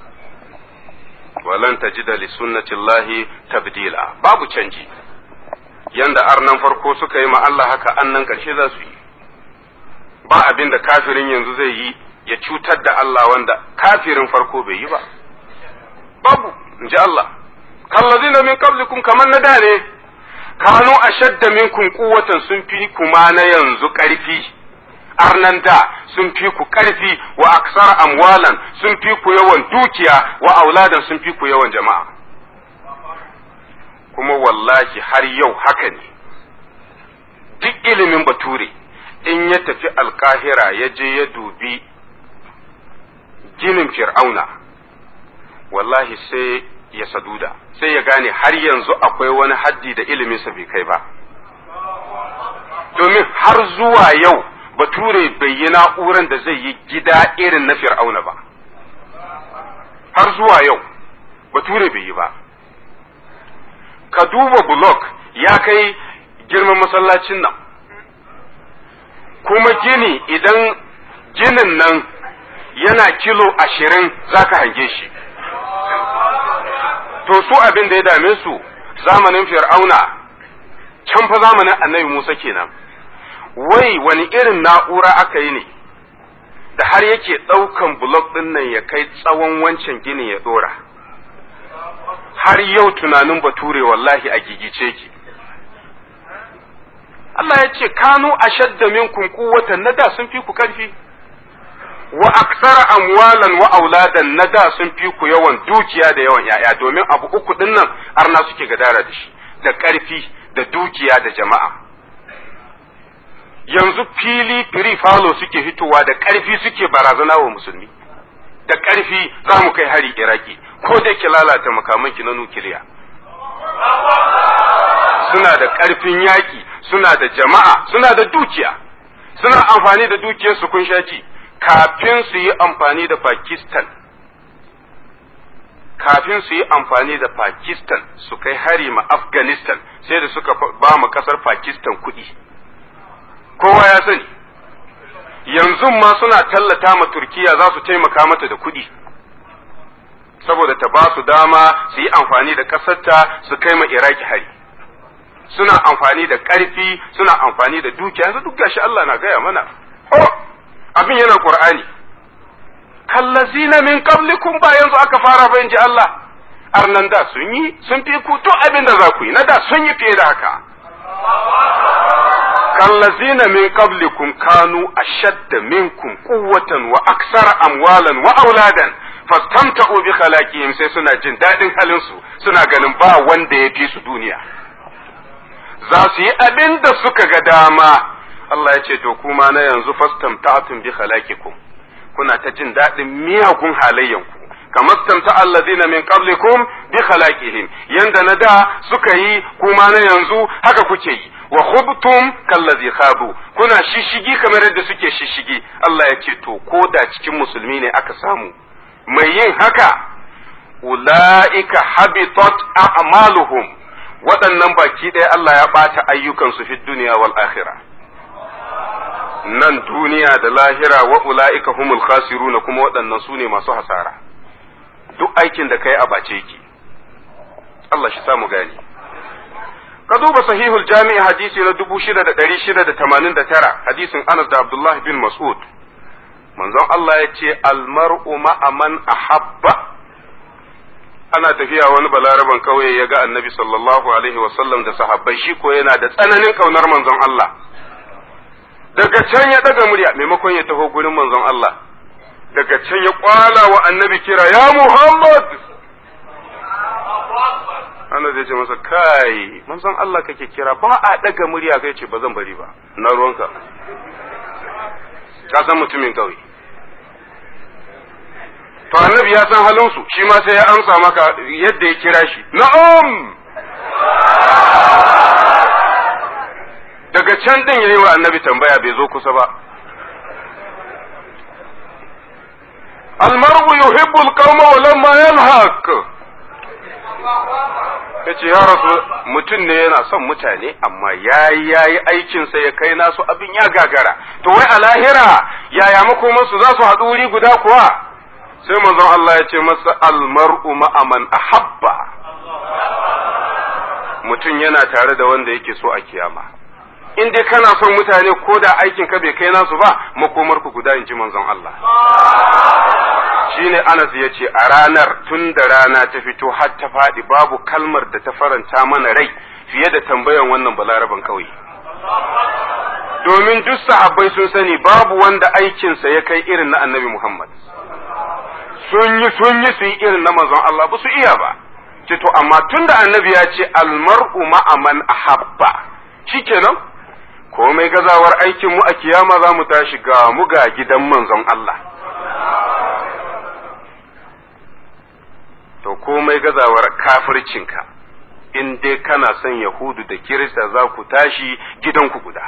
walan tajida li sunnatillahi tabdila babu canji yanda arnan farko suka yi ma Allah haka annan karshe za su yi ba abin da kafirin yanzu zai yi ya cutar da Allah wanda kafirin farko bai yi ba babu in ji Allah kallazina min qablikum kamar na da ne kanu ashadda minkum quwwatan sun fi kuma na yanzu ƙarfi arnan da sun fi ku ƙarfi wa aksar amwalan sun fi ku yawan dukiya wa auladan sun fi ku yawan jama'a kuma wallahi har yau haka ne duk ilimin bature in ya tafi alkahira ya je ya dubi ginin fir'auna wallahi sai ya saduda sai ya gane har yanzu akwai wani haddi da iliminsa bai kai ba domin har zuwa yau bature bai yi na'uran da zai yi gida irin na fir'auna ba har zuwa yau bature bai yi ba ka duba blok ya kai girman masallacin nan kuma gini idan ginin nan yana kilo ashirin za ka hange shi to su abin da ya dame su zamanin fir'auna can fa zamanin annabi Musa kenan wai wani irin na'ura aka yi ne da har yake ɗaukan bulok ɗin nan ya kai tsawon wancan ginin ya ɗora har yau tunanin bature wallahi a gigice ki Allah ya ce kanu ashadda minkum quwwatan na da sun fi ku karfi wa aksara amwalan wa auladan na da sun fi ku yawan dukiya da yawan yaya domin abu uku din nan arna suke gadara da shi da karfi da dukiya da jama'a yanzu fili firi falo suke fitowa da karfi suke barazana wa musulmi da karfi za mu kai hari iraki ko da ke lalata makamanki na nukiliya suna da karfin yaki suna da jama'a suna da dukiya suna amfani da dukiyarsu kun shaji kafin su yi amfani da Pakistan kafin su yi amfani da Pakistan su kai hari ma Afghanistan sai da suka ba mu kasar Pakistan kuɗi kowa ya sani yanzu ma suna tallata ma Turkiya za su taimaka mata da kuɗi saboda ta ba su dama su yi amfani da ƙasarta su kai ma Iraki hari suna amfani da ƙarfi suna amfani da dukiya yanzu duk gashi Allah na gaya mana oh abin yana Qur'ani kallazina min qablikum ba yanzu aka fara ba ji Allah arnan da sun yi sun fi ku to abin da za ku yi na da sun yi fiye da haka kallazina min qablikum kanu ashadda minkum quwwatan wa aksara amwalan wa auladan fastamta'u bi khalaqihim sai suna jin dadin halin su suna ganin ba wanda ya fi su duniya za su yi abin da suka ga dama Allah ya ce to kuma na yanzu fastamta'tum bi khalaqikum kuna ta jin daɗin miyagun halayyanku kamar stamta allazina min qablikum bi khalaqihim yanda na da suka yi kuma na yanzu haka kuke yi wa khubtum kallazi khabu kuna shishigi kamar yadda suke shishigi Allah ya ce to ko da cikin musulmi ne aka samu mai yin haka ula'ika habitat a'maluhum waɗannan baki ɗaya Allah ya ɓata ayyukansu fi duniya wal akhirah nan duniya da lahira wa ula'ika humul khasiruna kuma waɗannan su ne masu hasara duk aikin da kai a bace ki Allah shi samu gani ka duba sahihul jami'i hadisi na dubu shida da ɗari shida da tamanin da tara hadisin Anas da Abdullah bin Mas'ud manzon Allah ya ce almar'u ma'aman ahabba ana tafiya wani balaraban kauye ya ga annabi sallallahu alaihi wasallam da sahabbai shi ko yana da tsananin kaunar manzon Allah daga can ya daga murya maimakon ya taho gurin manzon Allah daga can ya kwala wa annabi kira ya Muhammad Allah zai ce masa kai manzon Allah kake kira ba a daga murya kai ce ba zan bari ba na ruwanka ka san mutumin kawai to annabi ya san halinsu shi ma sai ya amsa maka yadda ya kira shi na'am daga can din yayi wa annabi tambaya bai zo kusa ba almar'u yuhibbu alqawma wa lamma yalhaq yace ya rasu mutum ne yana son mutane amma yayi yayi aikin sa ya kai nasu abin ya gagara to wai a lahira yaya makoman su za su haɗu wuri guda kuwa sai manzon Allah ya ce masa almar'u ma'aman ahabba mutum yana tare da wanda yake so a kiyama in dai kana son mutane ko da aikin ka bai kai nasu ba makomar ku guda in ji manzon Allah shine Anas ya ce a ranar tun da rana ta fito har ta faɗi babu kalmar da ta faranta mana rai fiye da tambayan wannan balaraban kawai domin duk sahabbai sun sani babu wanda aikinsa ya kai irin na annabi Muhammad sun yi sun yi su yi irin na manzon Allah ba su iya ba ce to amma tun da annabi ya ce almar'u ma'aman ahabba shikenan komai gazawar aikin mu a kiyama za mu tashi ga mu ga gidan manzon Allah to komai gazawar kafircinka in dai kana son yahudu da kirista za ku tashi gidanku guda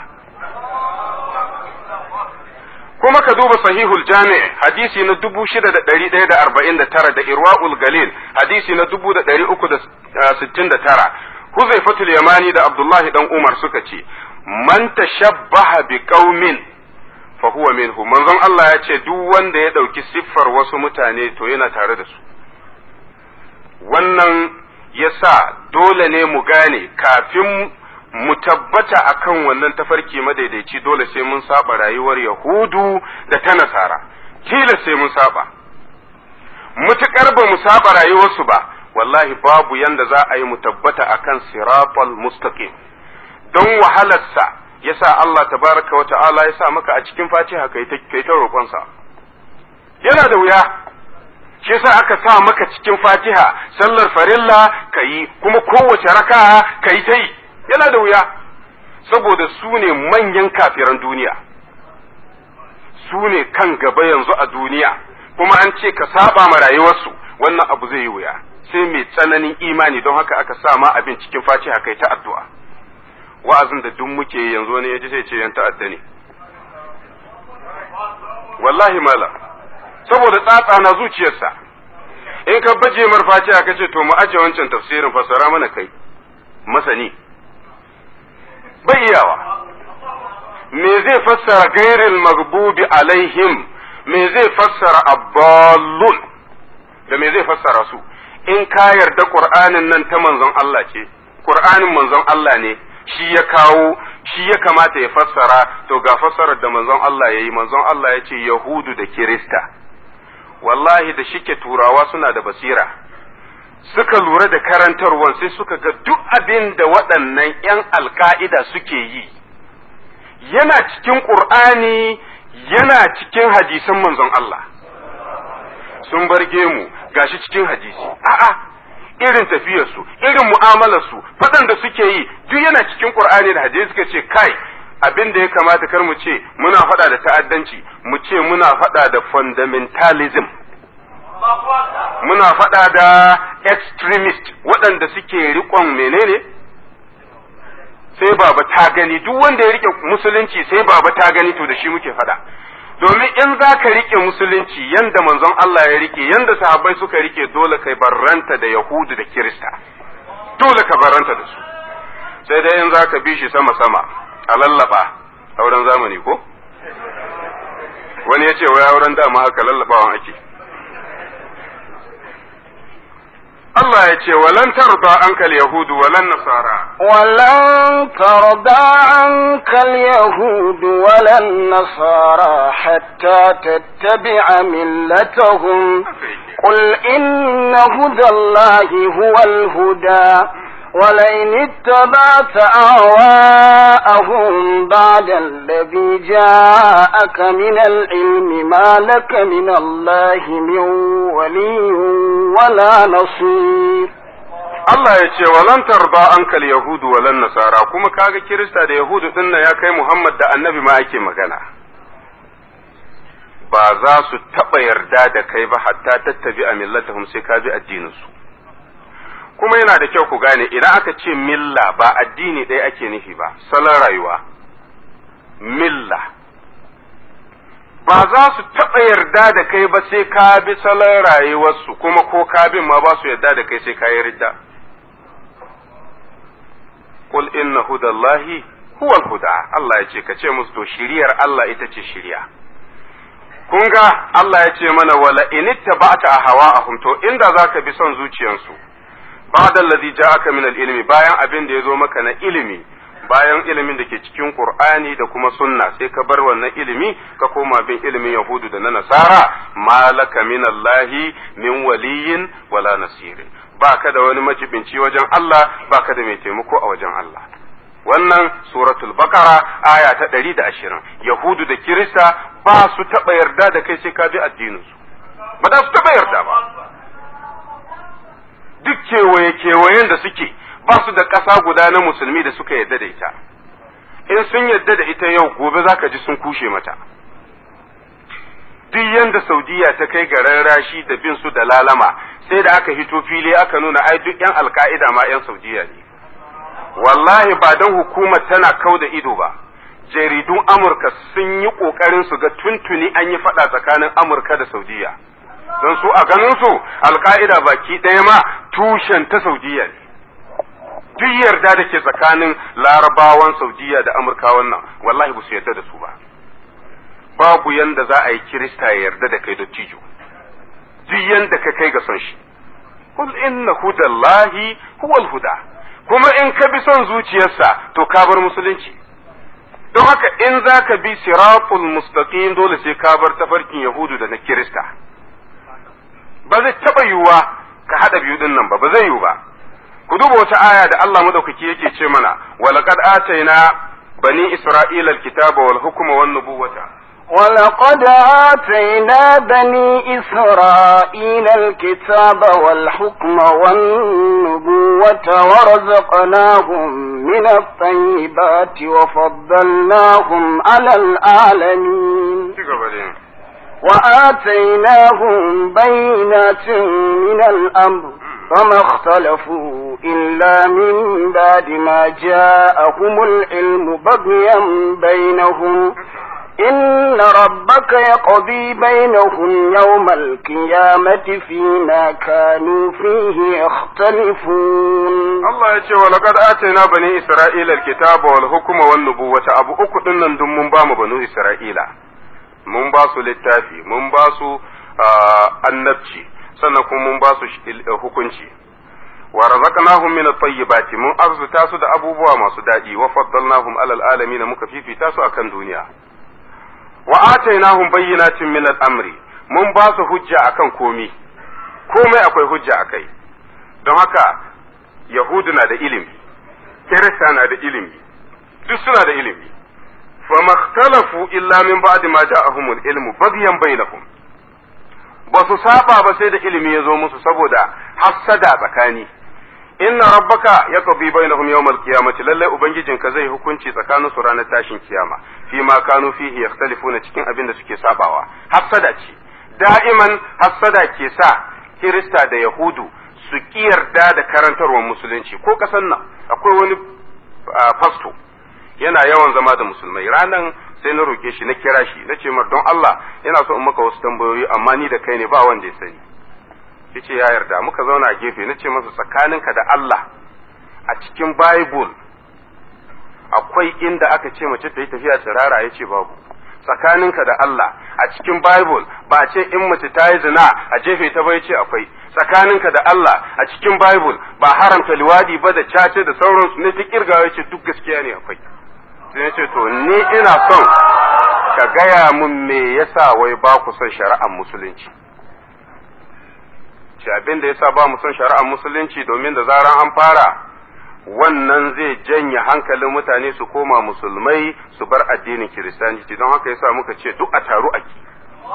kuma ka duba sahihul jami' hadisi na dubu shida da ɗari ɗaya da arba'in da tara da irwa'ul galil hadisi na dubu da ɗari uku da sittin da tara huzaifatul yamani da abdullahi dan umar suka ce man tashabbaha bi qaumin fa huwa minhu manzon Allah ya ce duk wanda ya ɗauki siffar wasu mutane to yana tare da su wannan yasa dole ne mu gane kafin mu tabbata akan wannan tafarki madaidaici dole sai mun saba rayuwar yahudu da ta nasara kila sai mun saba mutukar ba mu saba rayuwarsu ba wallahi babu yanda za a yi mu tabbata akan siratal mustaqim don wahalarsa yasa Allah tabaraka wa ta'ala ya sa maka a cikin fatiha kai ta kai ta roƙonsa yana da wuya shi yasa aka sa maka cikin fatiha sallar farilla kayi kuma kowace raka'a kayi ta yi yana da wuya saboda su ne manyan kafiran duniya su ne kan gaba yanzu a duniya kuma an ce ka saba ma rayuwarsu wannan abu zai yi wuya sai mai tsananin imani don haka aka sa ma abin cikin fatiha kai ta addu'a wa'azin da duk muke yanzu ne ya ji sai ce yan ta'adda ne wallahi mala saboda tsatsa na zuciyarsa in ka baje mar fatiha ka ce to mu aje wancan tafsirin fasara mana kai masani bai iyawa me zai fassara gairil magbubi alaihim me zai fassara abballun da me zai fassara su in ka yarda qur'anin nan ta manzon Allah ce qur'anin manzon Allah ne shi ya kawo shi ya kamata ya fassara to ga fassarar da manzon Allah ya yi manzon Allah ya ce yahudu da kirista wallahi da shike turawa suna da basira suka lura da karantarwan sai suka ga duk abin da waɗannan 'yan alka'ida suke yi yana cikin ƙur'ani yana cikin hadisan manzon Allah sun barge mu gashi cikin hadisi a'a irin tafiyarsu irin mu'amalarsu faɗan da suke yi duk yana cikin ƙur'ani da hadisi suka ce kai abin da ya kamata kar mu ce muna faɗa da ta'addanci mu ce muna faɗa da fundamentalism muna faɗa da extremist waɗanda suke riƙon menene sai baba ta gani duk wanda ya rike musulunci sai baba ta gani to da shi muke faɗa domin in za ka rike musulunci yanda manzon Allah ya rike yanda sahabbai suka rike dole kai barranta da yahudu da kirista dole ka barranta da su sai dai in za ka bi shi sama sama a lallaba auren zamani ko wani ya ce wai auren dama haka lallabawan ake Allah ya ce walan tarda ankal yahudu walan nasara ولن ترضى عنك اليهود ولا النصارى حتى تتبع ملتهم قل إن هدى الله هو الهدى ولئن اتبعت أهواءهم بعد الذي جاءك من العلم ما لك من الله من ولي ولا نصير Allah ya ce walan tarda ankal yahudu walan nasara kuma kaga kirista da yahudu din ya kai Muhammad da annabi ma ake magana ba za su taɓa yarda da kai ba hatta tattabi a millatahum sai ka bi addininsu kuma yana da kyau ku gane idan aka ce milla ba addini ɗaya ake nufi ba salon rayuwa milla ba za su taɓa yarda da kai ba sai ka bi salon rayuwarsu kuma ko ka bin ma ba su yarda da kai sai ka yi ridda qul inna hudallahi huwa huda Allah ya ce ka ce musu to shiriyar Allah ita ce shiriya kun ga Allah ya ce mana wala inittaba'ta hawa'ahum to inda zaka bi son zuciyansu ba'da allazi ja'aka min al-ilmi bayan abin da yazo maka na ilimi bayan ilimin da ke cikin Qur'ani da kuma sunna sai ka bar wannan ilimi ka koma bin ilimin Yahudu da na Nasara malaka min Allahi min waliyin wala nasirin baka da wani majibinci wajen Allah baka da mai taimako a wajen Allah wannan suratul bakara aya ta ɗari da ashirin yahudu da kirista ba su taɓa yarda da kai sai ka bi addininsu ba za su taɓa yarda ba duk kewaye kewayen da suke ba su da ƙasa guda na musulmi da suka yarda da ita in sun yarda da ita yau gobe za ka ji sun kushe mata duk yanda saudiya ta kai ga rarrashi da bin su da lalama sai da aka hito fili aka nuna ai duk yan alka'ida ma yan saudiya ne wallahi ba don hukumar tana kau da ido ba jaridun amurka sun yi ƙoƙarin su ga tuntuni an yi faɗa tsakanin amurka da saudiya don su a ganin su alka'ida baki ɗaya ma tushen ta saudiya ne duk yarda da ke tsakanin larabawan saudiya da amurka wannan wallahi ba su yarda da su ba babu yanda za a yi kirista ya yarda da kai dottijo duk yanda ka kai ga son shi qul inna hudallahi huwal huda kuma in ka bi son zuciyarsa to ka bar musulunci don haka in za ka bi siratul mustaqim dole sai ka bar tafarkin yahudu da na kirista ba zai taɓa yiwuwa ka haɗa biyu ɗin nan ba ba zai yiwu ba ku duba wata aya da Allah madaukaki yake ce mana walaqad ataina bani isra'ila alkitaba wal hukma wan nubuwata ولقد آتينا بني إسرائيل الكتاب والحكم والنبوة ورزقناهم من الطيبات وفضلناهم على العالمين وآتيناهم بينات من الأمر فما اختلفوا إلا من بعد ما جاءهم العلم بغيا بينهم إن ربك يقضي بينهم يوم القيامة فيما كانوا فيه يختلفون الله يقول ولقد آتينا بني إسرائيل الكتاب والحكم والنبوة أبو أكدن دم من بام بنو إسرائيل من باسو للتافي من باسو annabci sannan kuma mun ba su hukunci wa razaqnahum min at-tayyibati mun arzuta su da abubuwa masu daɗi wa faddalnahum alal alamin muka fifita su akan duniya wa atainahum bayyinatin min al-amri mun ba su hujja akan komi komai akwai hujja akai don haka yahudu na da ilimi kirista na da ilimi duk suna da ilimi fa makhtalafu illa min ba'di ma ja'ahumul ilmu baghyan bainahum ba su saba ba sai da ilimi ya zo musu saboda hassada tsakani inna rabbaka yaqdi bainahum yawmal qiyamati lalle ubangijinka zai hukunci tsakanin su ranar tashin kiyama fi ma kanu fihi yakhtalifuna cikin abin da suke sabawa hassada ce da'iman hassada ke sa kirista da yahudu su kiyarda da karantarwar musulunci ko kasan nan akwai wani fasto yana yawan zama da musulmai ranan sai na roke shi na kira shi na ce mar don Allah yana so in maka wasu tambayoyi amma ni da kai ne ba wanda ya sani yace ya yarda muka zauna a gefe na ce masa tsakaninka da Allah a cikin Bible akwai inda aka ce mace ta yi tafiya tsirara ya ce babu tsakaninka da Allah a cikin Bible ba a ce in mace ta yi zina a jefe ta bai ce akwai tsakaninka da Allah a cikin Bible ba haramta liwadi ba da cace da sauransu ne ta kirgawa ce duk gaskiya ne akwai sai ce to ni ina son ka gaya mun me yasa wai ba ku son shari'ar musulunci ce abin da yasa ba mu son shari'ar musulunci domin da zaran an fara wannan zai janye hankalin mutane su koma musulmai su bar addinin kiristanci don haka yasa muka ce duk a taru a ki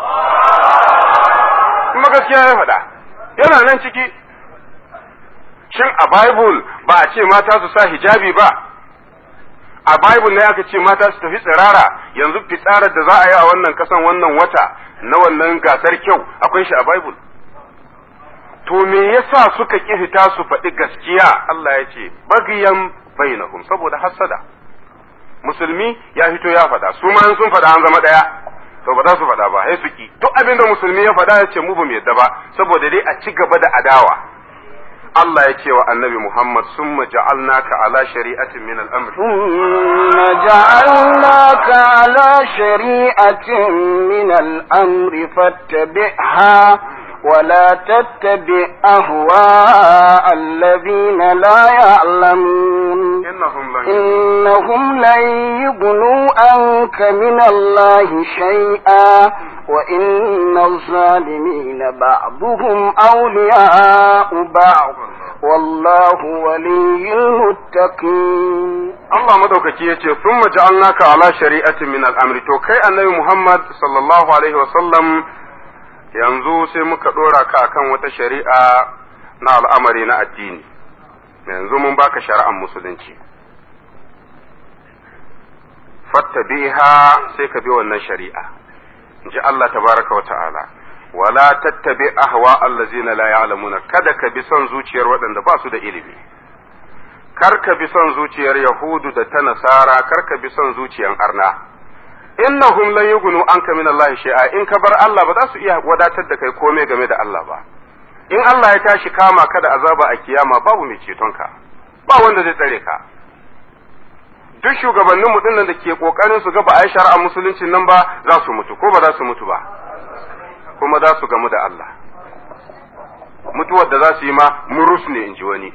kuma gaskiya ya faɗa yana nan ciki shin a bible ba a ce mata su sa hijabi ba a bible ne aka ce mata su tafi tsirara yanzu fitsarar da za a yi a wannan kasan wannan wata na wannan gasar kyau akwai shi a bible to me yasa suka ƙi fita su faɗi gaskiya Allah ya ce bagiyan bainahum saboda hassada musulmi ya fito ya faɗa su ma sun faɗa an zama ɗaya to ba za su faɗa ba sai su ki duk abin da musulmi ya faɗa ya ce mu ba mu yadda ba saboda dai a ci gaba da adawa Allah ya ce wa annabi Muhammad summa ja'alnaka ala shari'atin min al-amr ثم جعلناك على شريعة من الأمر فاتبعها ولا تتبع أهواء الذين لا يعلمون innahum lan إنهم لن يغنوا عنك من الله شيئا وإن الظالمين بعضهم أولياء بعض والله ولي المتقين Allah madaukaki ya ce sun ja'alnaka ala shari'atin min al'amri to kai annabi Muhammad sallallahu alaihi wasallam yanzu sai muka ɗora ka akan wata shari'a na al'amari na addini yanzu mun baka shari'ar musulunci fattabiha sai ka bi wannan shari'a in ji Allah tabaraka wa ta'ala wala tattabi ahwa allazina la ya'lamuna kada ka bi son zuciyar waɗanda ba su da ilimi kar ka bi son zuciyar Yahudu da ta Nasara, kar ka bi son zuciyar Arna. Innahum lan yughnu anka min Allah shay'a in ka bar Allah ba za su iya wadatar da kai komai game da Allah ba. In Allah ya tashi kama ka da azaba a kiyama babu mai ceton ka. Ba wanda zai tsare ka. Duk shugabannin mu dinnan da ke kokarin su ga ba a yi shari'a musulunci nan ba za su mutu ko ba za su mutu ba. Kuma za su gamu da Allah. mutuwar da za su yi ma murus ne in ji wani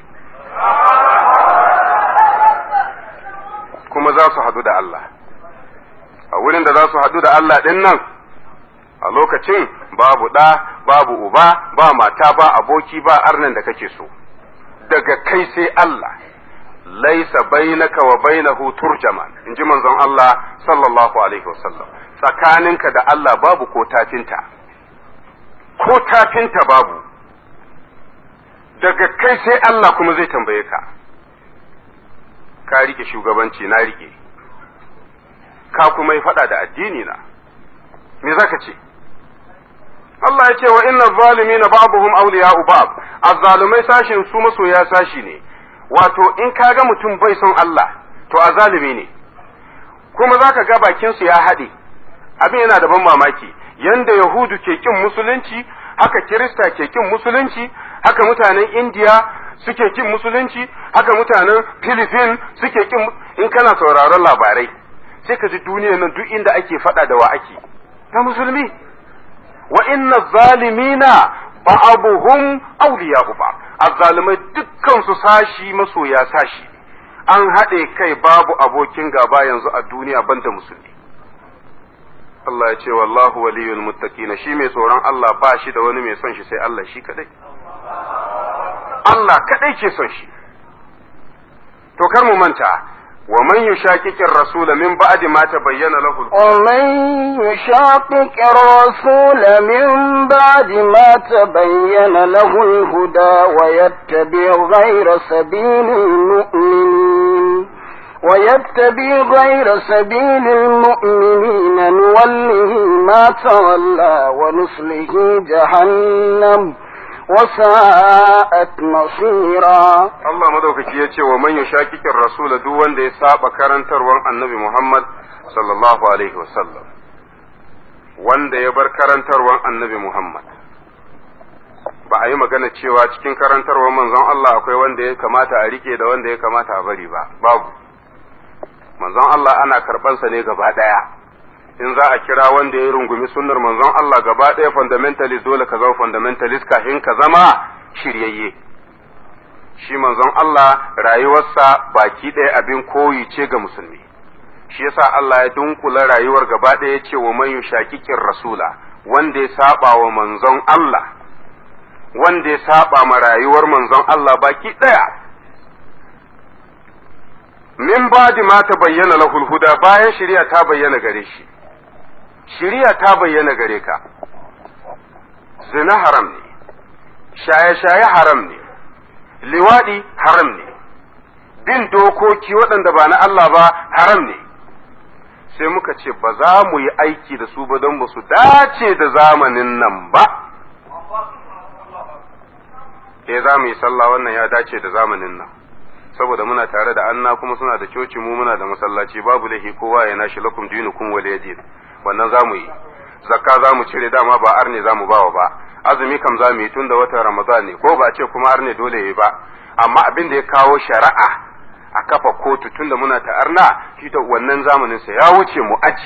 kuma za su hadu da Allah a wurin da za su hadu da Allah ɗin nan a lokacin babu ɗa babu uba ba mata ba aboki ba arnan da kake so daga kai sai Allah laisa bainaka wa bainahu turjaman in ji manzon Allah sallallahu alaihi wasallam tsakaninka da Allah babu ko tafinta ko tafinta babu daga kai sai Allah kuma zai tambaye ka ka rike shugabanci na rike ka kuma yi faɗa da addini na me zaka ce Allah ya ce wa inna zalimina ba'dhum awliya'u ba'd azzalumai sashin su masoya sashi ne wato in ka ga mutum bai son Allah to azalimi ne kuma zaka ga bakin su ya haɗe abin yana da ban mamaki yanda yahudu ke kin musulunci haka kirista ke kin musulunci haka mutanen indiya suke kin musulunci haka mutanen philippines suke kin in kana sauraron labarai sai ka ji duniyar nan duk inda ake faɗa da wa ake na musulmi wa inna zalimina ba'abuhum awliya'u ba azzalimai dukkan su sashi masoya sashi an haɗe kai babu abokin gaba yanzu a duniya banda musulmi Allah ya ce wallahu waliyul muttaqin shi mai tsoron Allah ba shi da wani mai son shi sai Allah shi kadai Allah kadai ke son shi to kar mu manta ومن يشاكك الرسول من بعد ما تبين له ومن يشاكك الرسول من بعد ما تبين له الهدى ويتبع غير سبيل المؤمنين ويتبع غير سبيل المؤمنين نوله ما تولى ونصله جهنم وساءت مصيرا Allah madaukaki ya ce wa man yushakikin rasula duk wanda ya saba karantarwan annabi Muhammad sallallahu alaihi wasallam wanda ya bar karantarwan annabi Muhammad ba a yi magana cewa cikin karantarwan manzon Allah akwai wanda ya kamata a rike da wanda ya kamata a bari ba babu manzon Allah ana karɓansa ne gaba ɗaya in za a kira wanda ya rungumi sunnar manzon Allah gaba ɗaya fundamentalist dole ka zama fundamentalist kafin ka zama shiryayye shi manzon Allah rayuwarsa baki ɗaya abin koyi ce ga musulmi shi yasa Allah ya dunkula rayuwar gaba ɗaya ce wa man yushakikin rasula wanda ya saba wa manzon Allah wanda ya saba ma rayuwar manzon Allah baki ɗaya min badi ma ta bayyana lahul huda bayan shari'a ta bayyana gare shi shari'a ta bayyana gare ka zina haram ne shaye-shaye haram ne liwaɗi haram ne bin dokoki waɗanda ba na Allah ba haram ne sai muka ce ba za mu yi aiki da su ba don ba su dace da zamanin nan ba eh za mu yi sallah wannan ya dace da zamanin nan saboda muna tare da anna kuma suna da coci mu muna da masallaci babu laifi kowa ya nashi lakum dinukum waliyadin wannan za mu yi zakka za mu cire dama ba arne za mu bawa ba azumi kam za mu yi tun da watan ramadan ne ko ba a ce kuma arne dole ya yi ba amma abin da ya kawo shari'a a kafa kotu tun da muna ta arna shi ta wannan zamanin sa ya wuce mu aji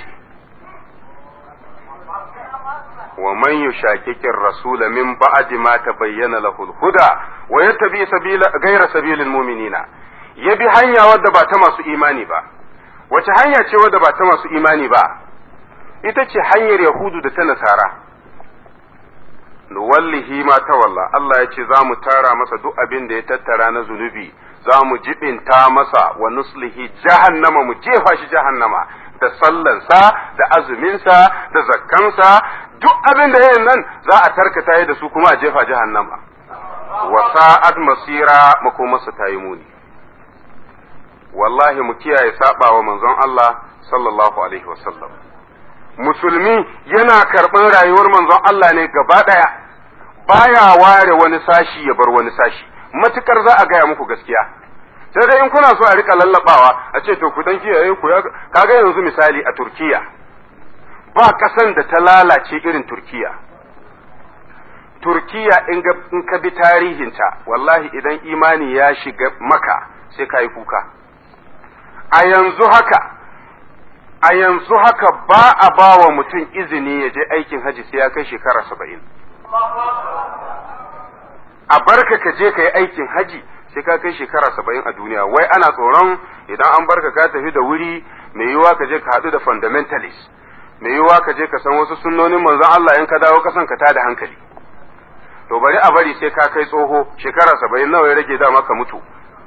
wa man yushakikin rasula min ba'di ma tabayyana lahu al-huda wa yattabi sabila ghayra sabilil mu'minina ya bi hanya wadda ba ta masu imani ba wace hanya ce wadda ba ta masu imani ba ita ce hanyar yahudu da ta nasara nuwallihi ma tawalla Allah ya ce za mu tara masa duk abin da ya tattara na zunubi za mu jibinta masa wa nuslihi jahannama mu jefa shi jahannama da sallansa da azuminsa da zakkansa duk abin da yayin nan za a tarkata da su kuma a jefa jahannama wa sa'ad masira makomarsa ta yi muni wallahi mu kiyaye saba wa manzon Allah sallallahu alaihi wasallam musulmi yana karɓar rayuwar manzon Allah ne gaba ɗaya baya ware wani sashi ya bar wani sashi matukar za a gaya muku gaskiya sai dai in kuna so a rika lallabawa a ce to ku dan kiyaye ku ya kaga yanzu misali a Turkiya ba kasan da ta lalace irin Turkiya Turkiya in ka bi tarihinta wallahi idan imani ya shiga maka sai ka yi kuka a yanzu haka a yanzu haka ba a ba wa mutum izini ya je aikin haji sai ya kai shekara saba'in a barka ka je ka yi aikin haji sai ka kai shekara saba'in a duniya wai ana tsoron idan an barka ka tafi da wuri mai yiwuwa ka je ka haɗu da fundamentalist mai yiwuwa ka je ka san wasu sunnonin manzon Allah in ka dawo kasan ka tada hankali to bari a bari sai ka kai tsoho shekara saba'in nawa ya rage dama ka mutu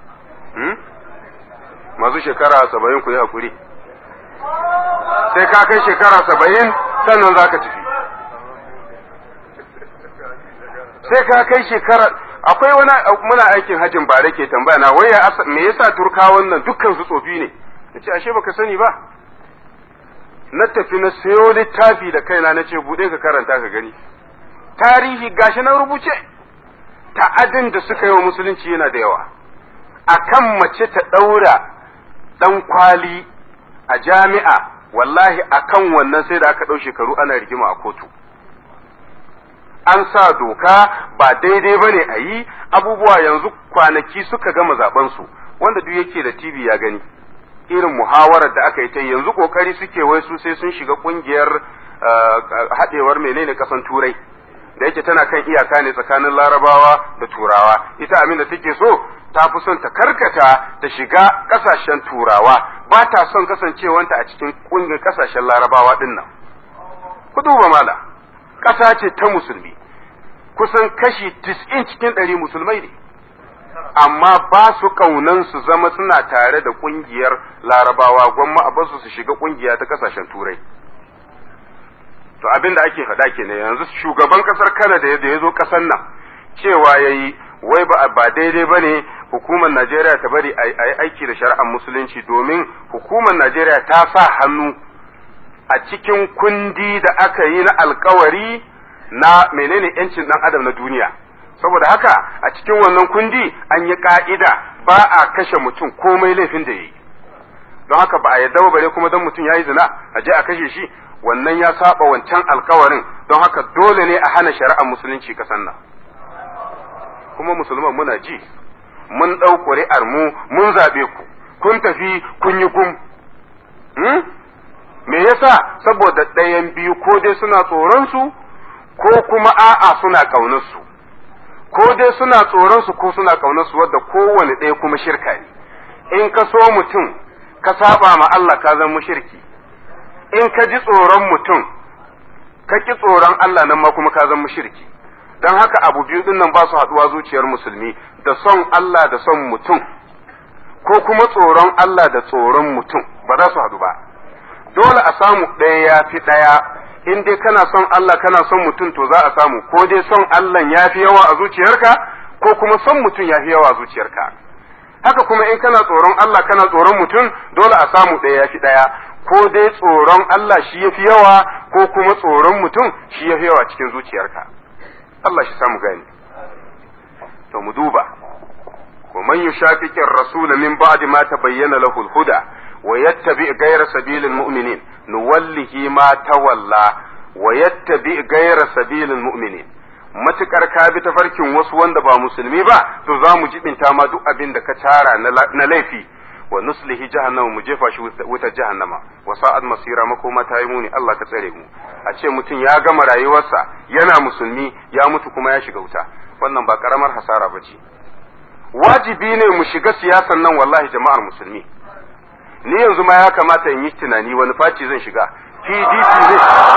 masu shekara saba'in ku yi hakuri sai ka kai shekara saba'in sannan za ka tafi sai ka kai shekara akwai wani muna aikin hajjin bare ke tambaya na waya me yasa turkawan nan dukkan su tsofi ne nace ashe baka sani ba na tafi na sayo littafi da kaina nace bude ka karanta ka gani tarihi gashi na rubuce ta'adin da suka yi wa musulunci yana da yawa akan mace ta daura dan kwali a jami'a wallahi akan wannan sai da aka ɗau shekaru ana rigima a kotu an sa doka ba daidai ba ne a yi abubuwa yanzu kwanaki suka gama zaɓensu wanda duk yake da TV ya gani irin muhawarar da aka yi ta yanzu kokari suke wai su sai sun shiga kungiyar haɗewar menene ƙasan turai da yake tana kan iyaka ne tsakanin larabawa da turawa ita abin da take so ta fi son ta karkata ta shiga ƙasashen turawa ba ta son kasancewanta a cikin ƙungiyar ƙasashen larabawa ɗin nan ku duba mala ƙasa ce ta musulmi kusan kashi tis'in cikin ɗari musulmai ne amma ba su ƙaunan su zama suna tare da ƙungiyar larabawa gwamma a basu su shiga ƙungiya ta ƙasashen turai to abin da ake faɗa kenan yanzu shugaban ƙasar Canada da ya zo ƙasar nan cewa ya yi wai ba ba daidai ba ne hukumar Najeriya ta bari a yi aiki da shari'ar musulunci domin hukumar Najeriya ta sa hannu a cikin kundi da aka yi na alkawari na menene yancin ɗan adam na duniya saboda haka a cikin wannan kundi an yi ka'ida ba a kashe mutum komai laifin da ya yi don haka ba a yadda ba bare kuma don mutum ya yi zina a je a kashe shi wannan ya saba wancan alkawarin don haka dole ne a hana shari'ar musulunci kasan nan kuma musulman muna ji mun ɗau ƙuri'ar mu mun zaɓe ku kun tafi kun yi kum me yasa saboda ɗayan biyu ko dai suna tsoron su ko kuma a'a suna ƙaunar su ko dai suna tsoron su ko suna ƙaunar su wadda kowane ɗaya kuma shirka ne in ka so mutum ka saba ma Allah ka zama mushriki in ka ji tsoron mutum ka ki tsoron Allah nan ma kuma ka zama mushriki don haka abu biyu din nan ba su haɗuwa zuciyar musulmi da son Allah da son mutum ko kuma tsoron Allah da tsoron mutum ba za su haɗu ba dole a samu ɗaya ya fi ɗaya in dai kana son Allah kana son mutum to za a samu ko dai son Allah ya fi yawa a zuciyarka ko kuma son mutum ya fi yawa a zuciyarka haka kuma in kana tsoron Allah kana tsoron mutum dole a samu ɗaya ya fi ɗaya ko dai tsoron Allah shi ya fi yawa ko kuma tsoron mutum shi ya fi yawa cikin zuciyarka Allah shi samu gani to mu duba wa man yushaqiqir rasula min ba'di ma tabayyana lahu al-huda wa yattabi ghayra sabilil mu'minin nuwallihi ma tawalla wa yattabi ghayra sabilil mu'minin matukar ka bi tafarkin wasu wanda ba musulmi ba to za mu jibinta ma duk abin da ka tara na laifi wa nuslihi jahannama mu jefa shi wuta jahannama wa sa'ad masira makoma ta yi muni Allah ka tsare mu a ce mutum ya gama rayuwarsa yana musulmi ya mutu kuma ya shiga wuta wannan ba karamar hasara ba ce wajibi ne mu shiga siyasan nan wallahi jama'ar musulmi ni yanzu ma ya kamata in yi tunani wani faci zan shiga PDP ne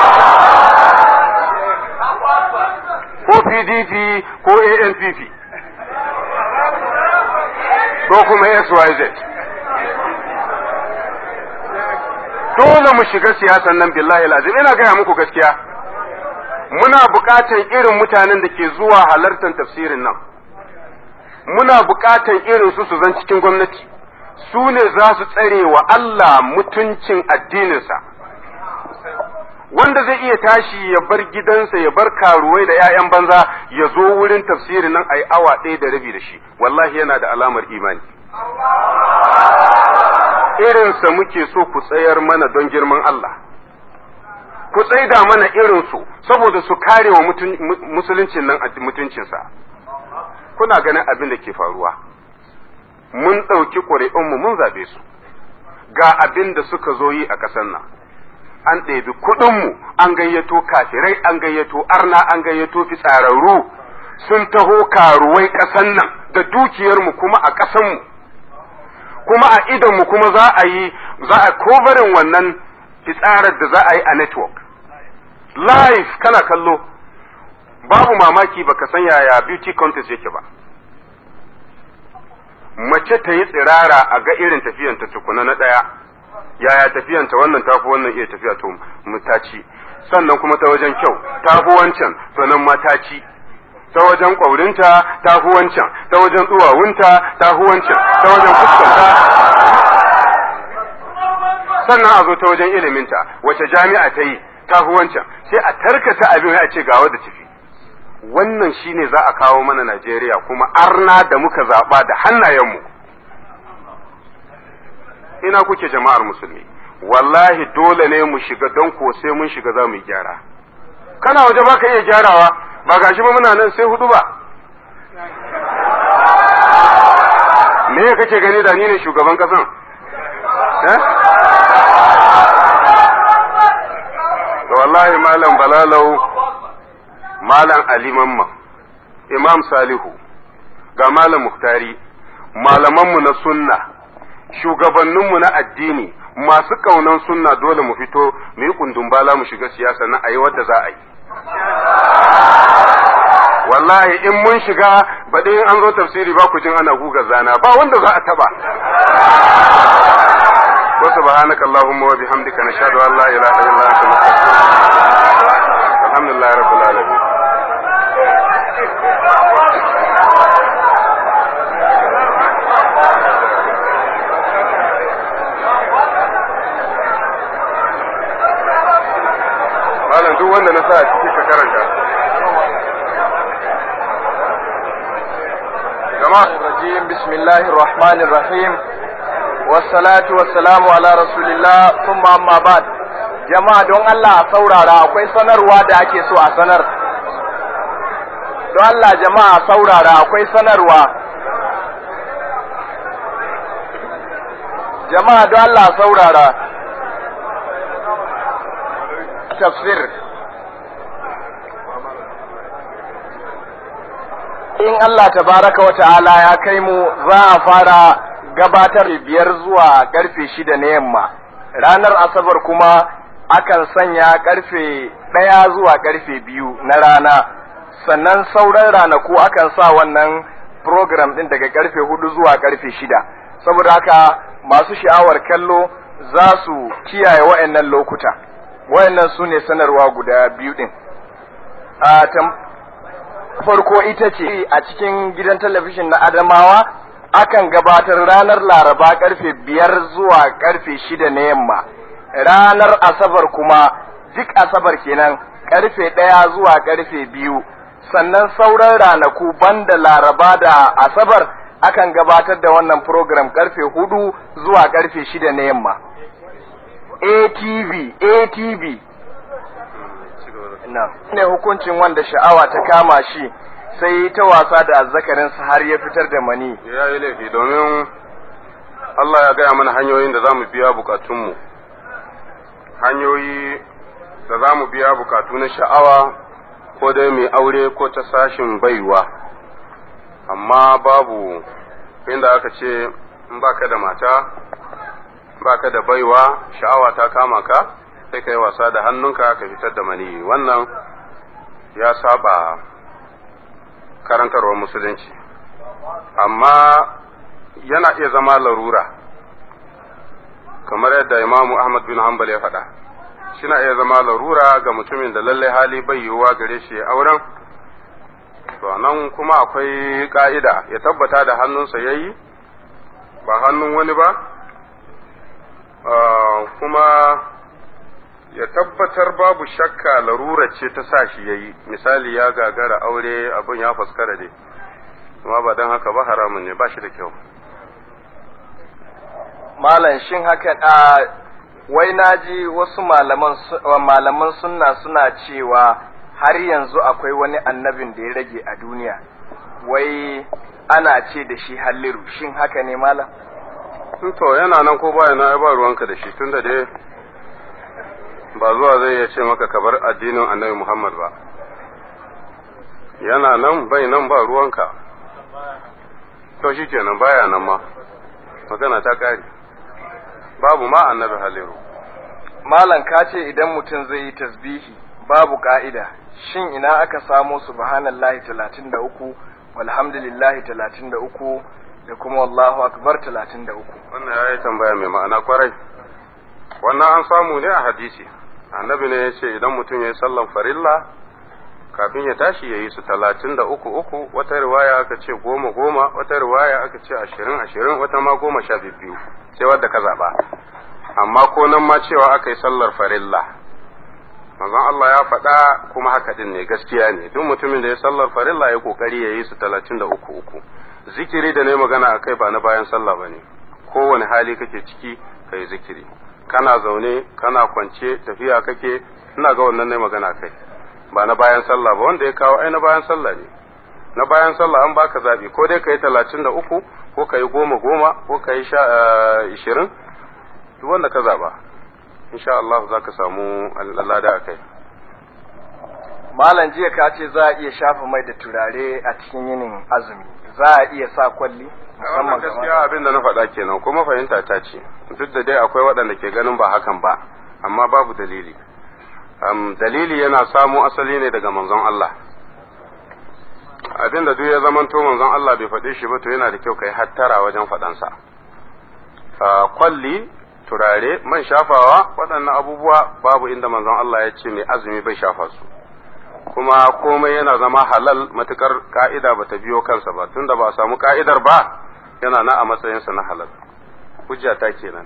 ko PDP ko ANPP ko kuma SYZ dole mu shiga siyasan nan billahi lazim ina gaya muku gaskiya muna buƙatan irin mutanen da ke zuwa halartar tafsirin nan muna buƙatan irin su su zan cikin gwamnati su ne za su tsare wa Allah mutuncin addininsa wanda zai iya tashi ya bar gidansa ya bar karuwai da 'ya'yan banza ya zo wurin tafsirin nan a yi awa ɗaya da rabi da shi wallahi yana da alamar imani irinsa muke so ku tsayar mana don girman Allah ku tsaida mana irinsu saboda su kare wa musuluncin nan mutuncinsa kuna ganin abin da ke faruwa mun ɗauki ƙuri'unmu mun zaɓe su ga abin da suka zo yi a ƙasar nan an ɗebi kuɗinmu an gayyato kafirai an gayyato arna an gayyato fitsararru sun taho karuwai ƙasan nan da dukiyarmu kuma a ƙasanmu kuma a idonmu kuma za a yi za a kovarin wannan fitsarar da za a yi a network live kana kallo babu mamaki baka san yaya beauty contest yake ba mace ta yi tsirara a ga irin tafiyanta tukuna na ɗaya yaya tafiyanta wannan tafi wannan iya tafiya to mutaci sannan kuma ta wajen kyau tafi wancan to nan mataci ta wajen ƙwaurinta tafi wancan ta wajen duwawunta tafi wancan ta wajen fuskanta sannan a zo ta wajen iliminta wace jami'a ta yi tafi wancan sai a tarkata abin a ce ga wadda tafi wannan shine za a kawo mana Najeriya kuma arna da muka zaɓa da hannayenmu ina kuke jama'ar musulmi wallahi dole ne mu shiga don ko sai mun shiga za mu yi gyara kana waje ba ka iya gyarawa ba gashi ba muna nan sai hudu ba me kake gani da ni ne shugaban kasan to wallahi malam balalau malam ali mamma imam salihu ga malam muhtari malamanmu na sunna shugabanninmu na addini masu ƙaunan sunna dole mu fito mu yi kundumbala mu shiga siyasa na ayi wadda za a yi wallahi in mun shiga baɗi in an zo tafsiri ba ku jin ana guga zana ba wanda za a taba wa subhanaka allahumma wa bihamdika nashhadu an la ilaha illa anta nastaghfiruka alhamdulillahi rabbil alamin malam duk wanda na sa a ciki ka karanta jama'a الرجيم بسم الله الرحمن الرحيم والصلاة والسلام على رسول الله ثم أما بعد jama'a don Allah a saurara akwai sanarwa da ake so a sanar don Allah jama'a a saurara akwai sanarwa jama'a don Allah a saurara tafsir in Allah tabaraka wa ta'ala ya kai mu za a fara gabatar biyar zuwa karfe shida na yamma ranar asabar kuma akan sanya karfe ɗaya zuwa karfe biyu na rana sannan sauran ranaku akan sa wannan program ɗin daga karfe hudu zuwa karfe shida saboda haka masu sha'awar kallo za su kiyaye wa'annan lokuta wa'annan su ne sanarwa guda biyu ɗin farko ita ce a cikin gidan talabijin na Adamawa akan gabatar ranar Laraba karfe biyar zuwa karfe shida na yamma. Ranar Asabar kuma duk Asabar kenan karfe ɗaya zuwa karfe biyu. Sannan sauran ranaku banda Laraba da Asabar akan gabatar da wannan program karfe hudu zuwa karfe shida na yamma. ATV, ATV, ne hukuncin wanda sha'awa ta kama shi sai ta wasa da azzakarinsa har ya fitar da mani ya yi laifi domin Allah ya gaya mana hanyoyin da za mu biya bukatunmu hanyoyi da za mu biya bukatu na sha'awa ko dai mai aure ko ta sashin baiwa amma babu inda aka ce in baka da mata baka da baiwa sha'awa ta kama ka sai ka yi wasa da hannunka ka fitar da mani wannan ya saba karantarwar musulunci amma yana iya zama larura kamar yadda imamu ahmad bin hanbal ya faɗa shina iya zama larura ga mutumin da lallai hali bai yiwuwa gare shi auren to nan kuma akwai ka'ida ya tabbata da hannunsa ya yi ba hannun wani ba kuma ya tabbatar babu shakka larura ce ta sa shi ya yi misali ya gagara aure abin ya faskara dai amma ba don haka ba haramun ne ba shi da kyau malam shin haka a wai naji wasu malaman malaman sunna suna cewa har yanzu akwai wani annabin da ya rage a duniya wai ana ce da shi halliru shin haka ne malam to yana nan ko baya na ba ruwanka da shi tunda dai ba zuwa zai iya ce maka ka bar addinin annabi Muhammad ba yana nan bai nan ba ruwanka to shi kenan baya nan ma magana ta kare babu ma annabi haliru malam ka ce idan mutum zai yi tasbihi babu ka'ida shin ina aka samo subhanallahi 33 walhamdulillahi 33 da kuma wallahu akbar 33 wannan ya yi tambaya mai ma'ana kwarai wannan an samu ne a hadisi annabi ne ya ce idan mutum ya yi sallan farilla kafin ya tashi ya yi su talatin da uku uku wata riwaya aka ce goma goma wata riwaya aka ce ashirin ashirin wata ma goma sha biyu sai wadda ka zaɓa amma ko nan ma cewa aka yi sallar farilla manzon Allah ya faɗa kuma haka din ne gaskiya ne duk mutumin da ya sallar farilla ya kokari ya yi su talatin da uku uku zikiri da ne magana a kai ba na bayan sallah ba ne kowane hali kake ciki ka yi zikiri kana zaune kana kwance tafiya kake ina ga wannan ne magana kai ba na bayan sallah ba wanda ya kawo ai na bayan sallah ne na bayan sallah an baka zabi ko dai ka yi talatin da uku ko ka yi goma goma ko ka yi ishirin duk wanda ka zaba insha Allah za ka samu lada a kai malam jiya ka ce za a iya shafa mai da turare a cikin yinin azumi za a iya sa kwalli wannan gaskiya abin da na faɗa kenan kuma fahimta ta ce duk da dai akwai waɗanda ke ganin ba hakan ba amma babu dalili um, dalili yana samo asali ne daga manzon Allah abin da duk ya zamanto manzon Allah bai faɗe shi ba to yana da kyau kai hattara wajen faɗansa uh, kwalli turare man shafawa waɗannan abubuwa babu inda manzon Allah ya ce mai azumi bai shafa su kuma komai yana zama halal matukar ka'ida ba ta biyo kansa ba tunda ba a samu ka'idar ba yana na a matsayinsa na halal hujja ta kenan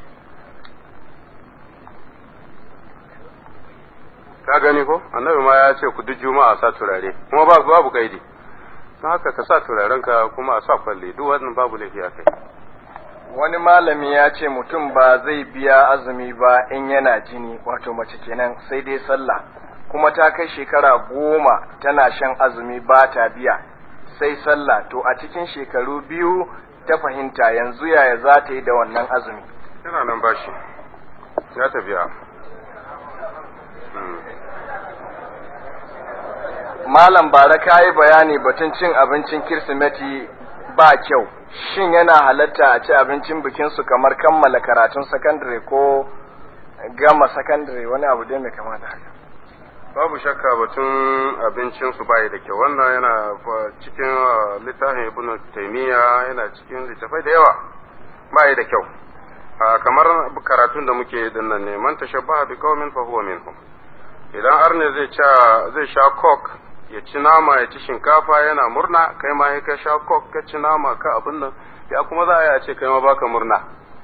ka gani ko annabi ma ya ce ku duk juma'a sa turare kuma ba babu kaidi don haka ka sa turarenka kuma a sa kwalle duk wannan babu laifi a kai wani malami ya ce mutum ba zai biya azumi ba in yana jini wato mace kenan sai dai sallah kuma ta kai shekara goma tana shan azumi ba ta biya sai sallah to a cikin shekaru biyu ta fahimta yanzu yaya za ta yi da wannan azumi yana nan bashi ya ta biya malam bara ka yi bayani batun cin abincin kirsimeti ba kyau shin yana halatta a ci abincin bikinsu kamar kammala karatun sakandare ko gama sakandare wani abu dai mai kama da haka babu shakka batun abincin su bai da kyau wannan yana cikin littafin ibn taymiya yana cikin littafai da yawa bai da kyau kamar karatun da muke din nan ne man tashabbaha bi qaumin fa huwa minhum idan arne zai sha zai sha coke ya ci nama ya ci shinkafa yana murna kai ma ka sha coke ka ci nama ka abin nan ya kuma za a yi ce kai ma baka murna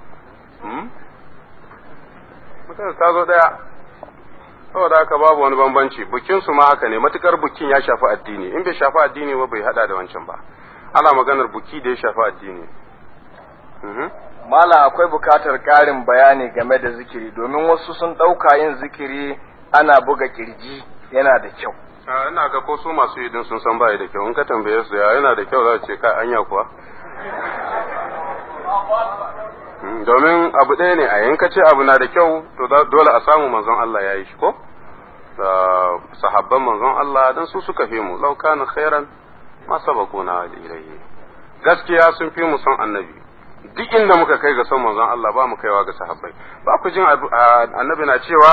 mutane ta zo daya saboda haka babu wani bambanci bukin su ma haka ne matukar bukin ya shafi addini in bai shafi addini ba bai hada da wancan ba ana maganar buki da ya shafi addini Mala akwai bukatar ƙarin bayani game da zikiri domin wasu sun ɗauka yin zikiri ana buga kirji yana da kyau. ina ga ko su masu yi din sun san bai da kyau in ka tambaye su ya yana da kyau za ce ka anya kuwa domin abu ɗaya ne a yanka ce abu na da kyau to dole a samu manzon Allah ya yi shi ko sahabban manzon Allah dan su suka fi mu law kana khairan ma sabaquna ilayhi gaskiya sun fi mu son annabi duk inda muka kai ga son manzon Allah ba mu kaiwa ga sahabbai ba ku jin annabi na cewa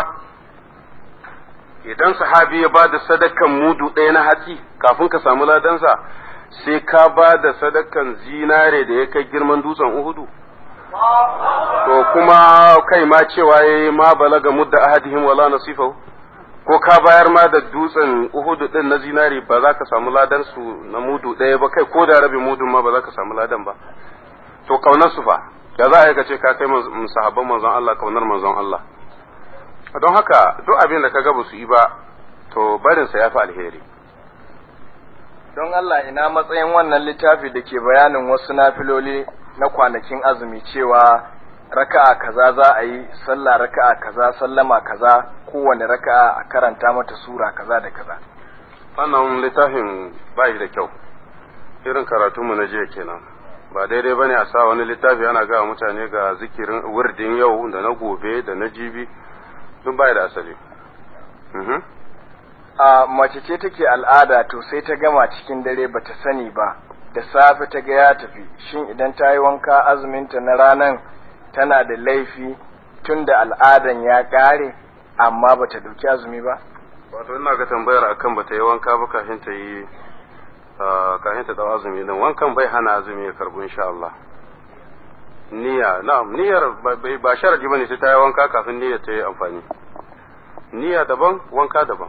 idan sahabi ya ba da sadakan mudu ɗaya na hatsi kafin ka samu ladansa sai ka ba da sadakan zinare da ya kai girman dutsen uhudu to kuma kai ma cewa ya ma balaga mudda ahadihim wala nasifahu ko ka bayar ma da dutsen uhudu din na zinare ba za ka samu ladan su na mudu ɗaya ba kai ko da rabin mudun ma ba za ka samu ladan ba to kaunar su fa da za a yi ka ce ka kai sahabban manzon Allah kaunar manzon Allah don haka duk abin da ka ga su yi ba to barinsa ya fi alheri don Allah ina matsayin wannan littafi da ke bayanin wasu nafiloli na kwanakin azumi cewa raka'a kaza za a yi sallah raka'a kaza sallama kaza kowane raka'a a karanta mata sura kaza da kaza wannan littafin ba da kyau irin karatunmu na jiya kenan ba daidai bane a sa wani littafi ana ga mutane ga zikirin wurdin yau da na gobe da na jibi duk bai da asali a mace ce take al'ada to sai ta gama cikin dare bata sani ba da safe ta ga ya tafi shin idan ta yi wanka azuminta na ranan tana da laifi tun da al'adan ya ƙare amma bata dauki azumi ba wato ina ga tambayar akan bata yi wanka ba kafin ta yi kafin ta dau azumi dan wankan bai hana azumi ya karbu insha Allah niyya na'am niyyar ba sharadi bane sai ta yi wanka kafin niyyar ta yi amfani niyya daban wanka daban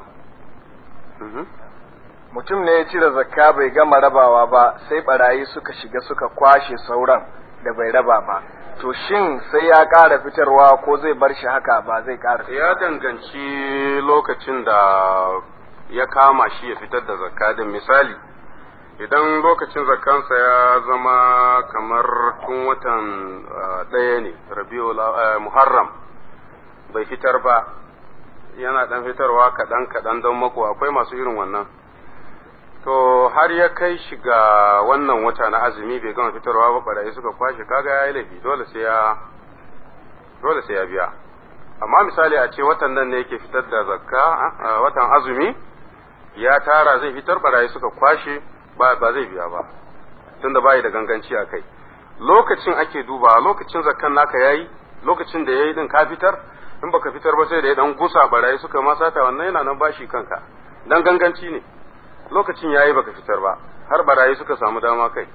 mutum ne ya cire zakka bai gama rabawa ba sai barayi suka shiga suka kwashe sauran da bai raba ba to shin sai ya ƙara fitarwa ko zai bar shi haka ba zai ƙara ya danganci lokacin da ya kama shi ya fitar da zakka din misali idan lokacin zakkansa ya zama kamar tun watan ɗaya ne rabiul muharram bai fitar ba yana ɗan fitarwa kaɗan kaɗan don mako akwai masu irin wannan to har ya kai shi ga wannan wata na azumi bai gama fitarwa ba barayi suka kwashe kaga ya yi laifi dole sai ya dole sai ya biya amma misali a ce watan nan ne yake fitar da zakka watan azumi ya tara zai fitar barayi suka kwashe ba ba zai biya ba tunda bai da ganganci a kai lokacin ake duba lokacin zakkan naka yayi lokacin da yayi din ka fitar in baka fitar ba sai da ya dan gusa barayi suka ma sata wannan yana nan bashi kanka dan ganganci ne lokacin yayi baka fitar ba har barayi suka samu dama kai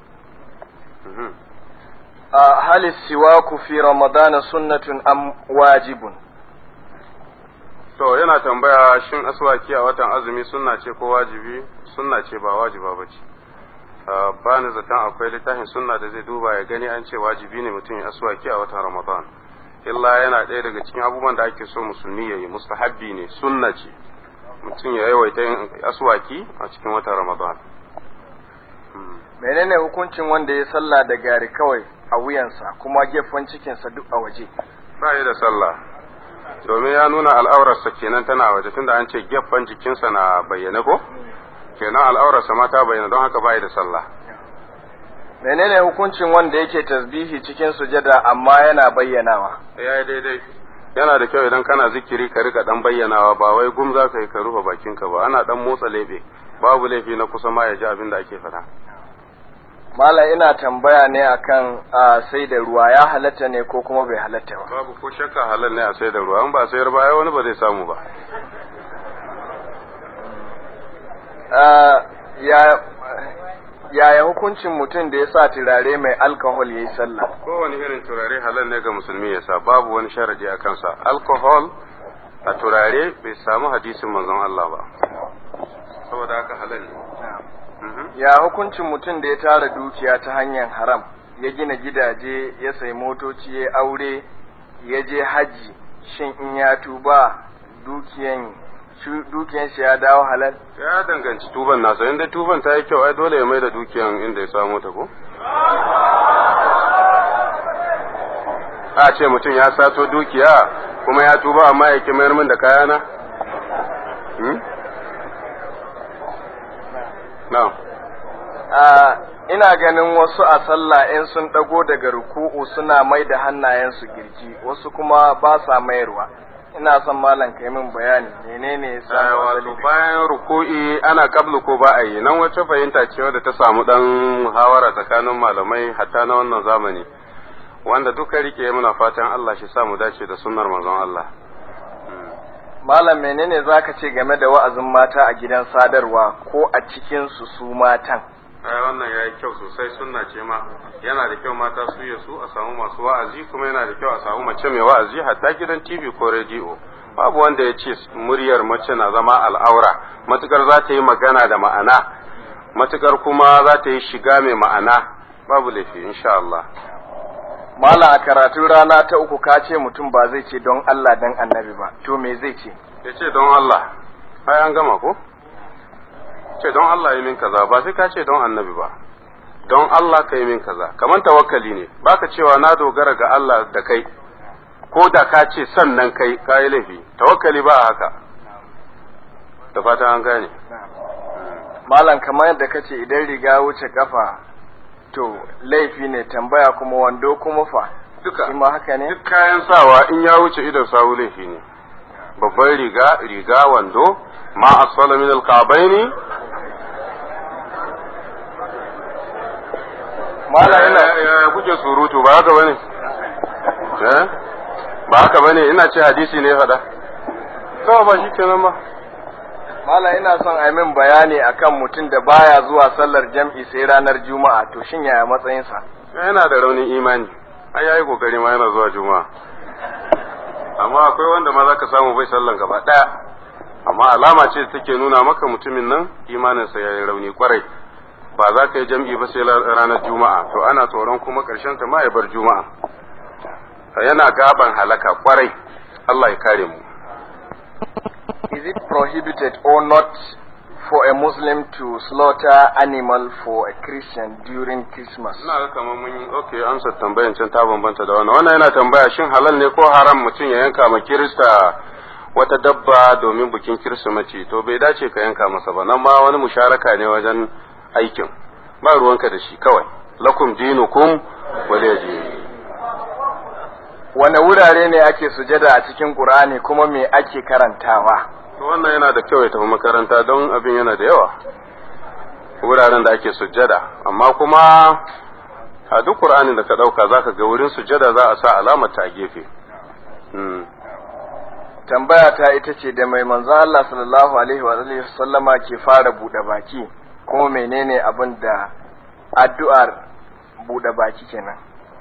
a hali siwaku fi ramadana sunnatun am wajibun to yana tambaya shin aswaki a watan azumi sunna ce ko wajibi sunna ce ba wajiba ba ce ba ni zaton akwai littafin sunna da zai duba ya gani an ce wajibi ne mutum ya aswaki a watan ramadan illa yana ɗaya daga cikin abubuwan da ake so musulmi ya yi mustahabbi ne sunna ce mutum ya yawaita yin aswaki a cikin watan ramadan menene hukuncin wanda ya sallah da gari kawai a wuyansa kuma gefen cikinsa duk a waje ba yi da sallah domin ya nuna al'aurarsa kenan tana waje tunda an ce gefen jikinsa na bayyane ko kenan al'aurarsa ma ta bayyana don haka ba yi da sallah menene hukuncin wanda yake tasbihi cikin sujada amma yana bayyanawa ya yi daidai yana da kyau idan kana zikiri ka rika dan bayyanawa ba wai gum za ka yi ka rufe bakinka ba ana dan motsa lebe babu laifi na kusa ma ya ji abin da ake faɗa Malam ina tambaya ne akan sai da ruwa ya halatta ne ko kuma bai halatta ba. babu ko shakka halal ne a sai da ruwa in ba sayar ba ai wani ba zai samu ba Yaya hukuncin mutum da ya sa turare mai alkohol ya yi sallah? kowane irin turare halal ne ga musulmi ya sa babu wani sharadi a kansa alcohol a turare bai samu hadisin manzon Allah ba saboda haka halal ne Ya hukuncin mutum da ya tara dukiya ta hanyar haram, ya gina gidaje, ya sai motoci, ya aure, ya je haji, shin in ya tuba dukiyan dukiyan shi ya dawo halal? ya danganci tuban nasa inda tuban ta yi kyau ai dole ya mai da dukiyan inda ya samu ta ko a ce mutum ya sato dukiya kuma ya tuba amma ya ki mayar min da kayana na ina ganin wasu a sallah in sun ɗago daga ruku'u suna mai da hannayensu girji wasu kuma ba sa mayarwa ina son malam kai min bayani menene ya sa wato bayan ruku'i ana kablu ko ba a yi nan wacce fahimta ce wadda ta samu dan muhawara tsakanin malamai hatta na wannan zamani wanda duka rike muna fatan Allah shi sa mu dace da sunnar manzon Allah malam menene zaka ce game da wa'azin mata a gidan sadarwa ko a cikin su su matan ai wannan ya yi kyau sosai sunna ce ma yana da kyau mata su ya su a samu masu wa'azi kuma yana da kyau a samu mace mai wa'azi hatta gidan tv ko rediyo babu wanda ya ce muryar mace na zama al'aura matukar za ta yi magana da ma'ana matukar kuma za ta yi shiga mai ma'ana babu laifi insha Allah Mala a karatun rana ta uku ka ce mutum ba zai ce don Allah dan annabi ba, to me zai ce? ya ce don Allah ai an gama ko ce don Allah yi min kaza ba sai ka ce don annabi ba don Allah ka yi min kaza kamar tawakkali ne baka cewa na dogara ga Allah da kai ko da ka ce sannan kai ka yi laifi tawakkali ba haka da fata an gane Malam kamar yadda ka ce idan riga wuce kafa to laifi ne tambaya kuma wando kuma fa duka shi ma haka ne? duk kayan sawa in ya wuce idan sawu laifi ne babban riga riga wando ma asfala min alka'baini mala ina ya kuke surutu ba haka bane eh ba haka bane ina ce hadisi ne fada to ba shikenan ba mala ina son a yi min bayani akan mutum da baya zuwa sallar jam'i sai ranar juma'a to shin yaya matsayinsa yana da raunin imani ai yayi kokari ma yana zuwa juma'a amma akwai wanda ma zaka samu bai sallan gaba daya amma alama ce da take nuna maka mutumin nan imaninsa ya yi rauni kwarai ba za ka yi jam'i ba sai ranar juma'a to ana tsoron kuma karshen ta ma ya bar juma'a yana gaban halaka kwarai Allah ya kare mu is it prohibited or not for a Muslim to slaughter animal for a Christian during Christmas? Ina ga kamar mun yi okay amsa tambayan can ta bambanta da wannan. Wannan yana tambaya shin halal ne ko haram mutum ya yanka ma Kirista wata dabba domin bikin Kirsimeti to bai dace ka yanka masa ba nan ma wani musharaka ne wajen aikin ba ruwanka da shi kawai lakum dinukum waliya Wane wurare ne ake sujada a cikin Qur'ani kuma me ake karantawa? to wannan yana da kyau ya tafi makaranta don abin yana da yawa wuraren da ake sujjada amma kuma a duk qur'anin da ka dauka zaka ga wurin sujjada za a sa alamar ta a gefe Tambaya ta ita ce da mai manzo Allah sallallahu alaihi wa alihi sallama ke fara bude baki kuma menene abin da addu'ar bude baki kenan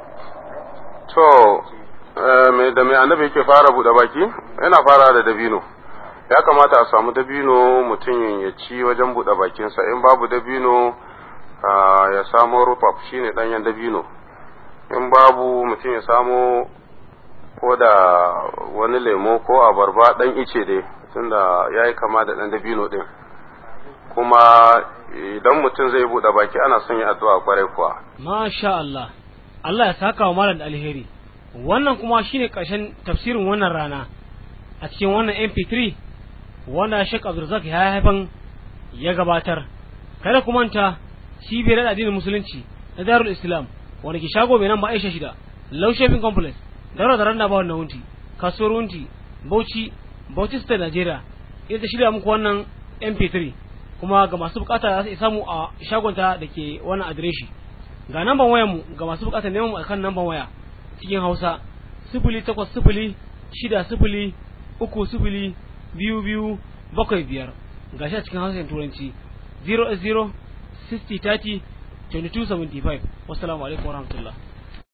to me da mai annabi yake fara bude baki yana fara da dabino ya kamata a samu dabino mutum ya ci wajen buɗe bakinsa in babu dabino ya samo rufaf shine ɗanyen dabino in babu mutum ya samo ko da wani lemo ko abarba ɗan ice dai tunda ya yi kama da ɗan dabino ɗin kuma idan mutum zai buɗe baki ana son yi addu'a kwarai kuwa masha Allah Allah ya saka wa malam da alheri wannan kuma shine ƙarshen tafsirin wannan rana a cikin wannan MP3 wanda Sheikh Abdulrazak ya haifan ya gabatar kada ku manta cibiyar addinin musulunci na Darul Islam wanda ke shago mai nan ba Aisha shida Low Shopping Complex Daura da Randa ba wannan wunti kasuwar wunti Bauchi Bauchi State Nigeria ita shirya muku wannan MP3 kuma ga masu bukata za su samu a shagonta da ke wannan adireshi ga namban wayar mu ga masu bukata neman mu akan namban waya cikin Hausa sifili takwas sifili shida sifili uku sifili biyu biyu bakwai biyar gashi a cikin harshen turanci 0 0 60 30 22 75 wassalamu alaikum warahmatullahi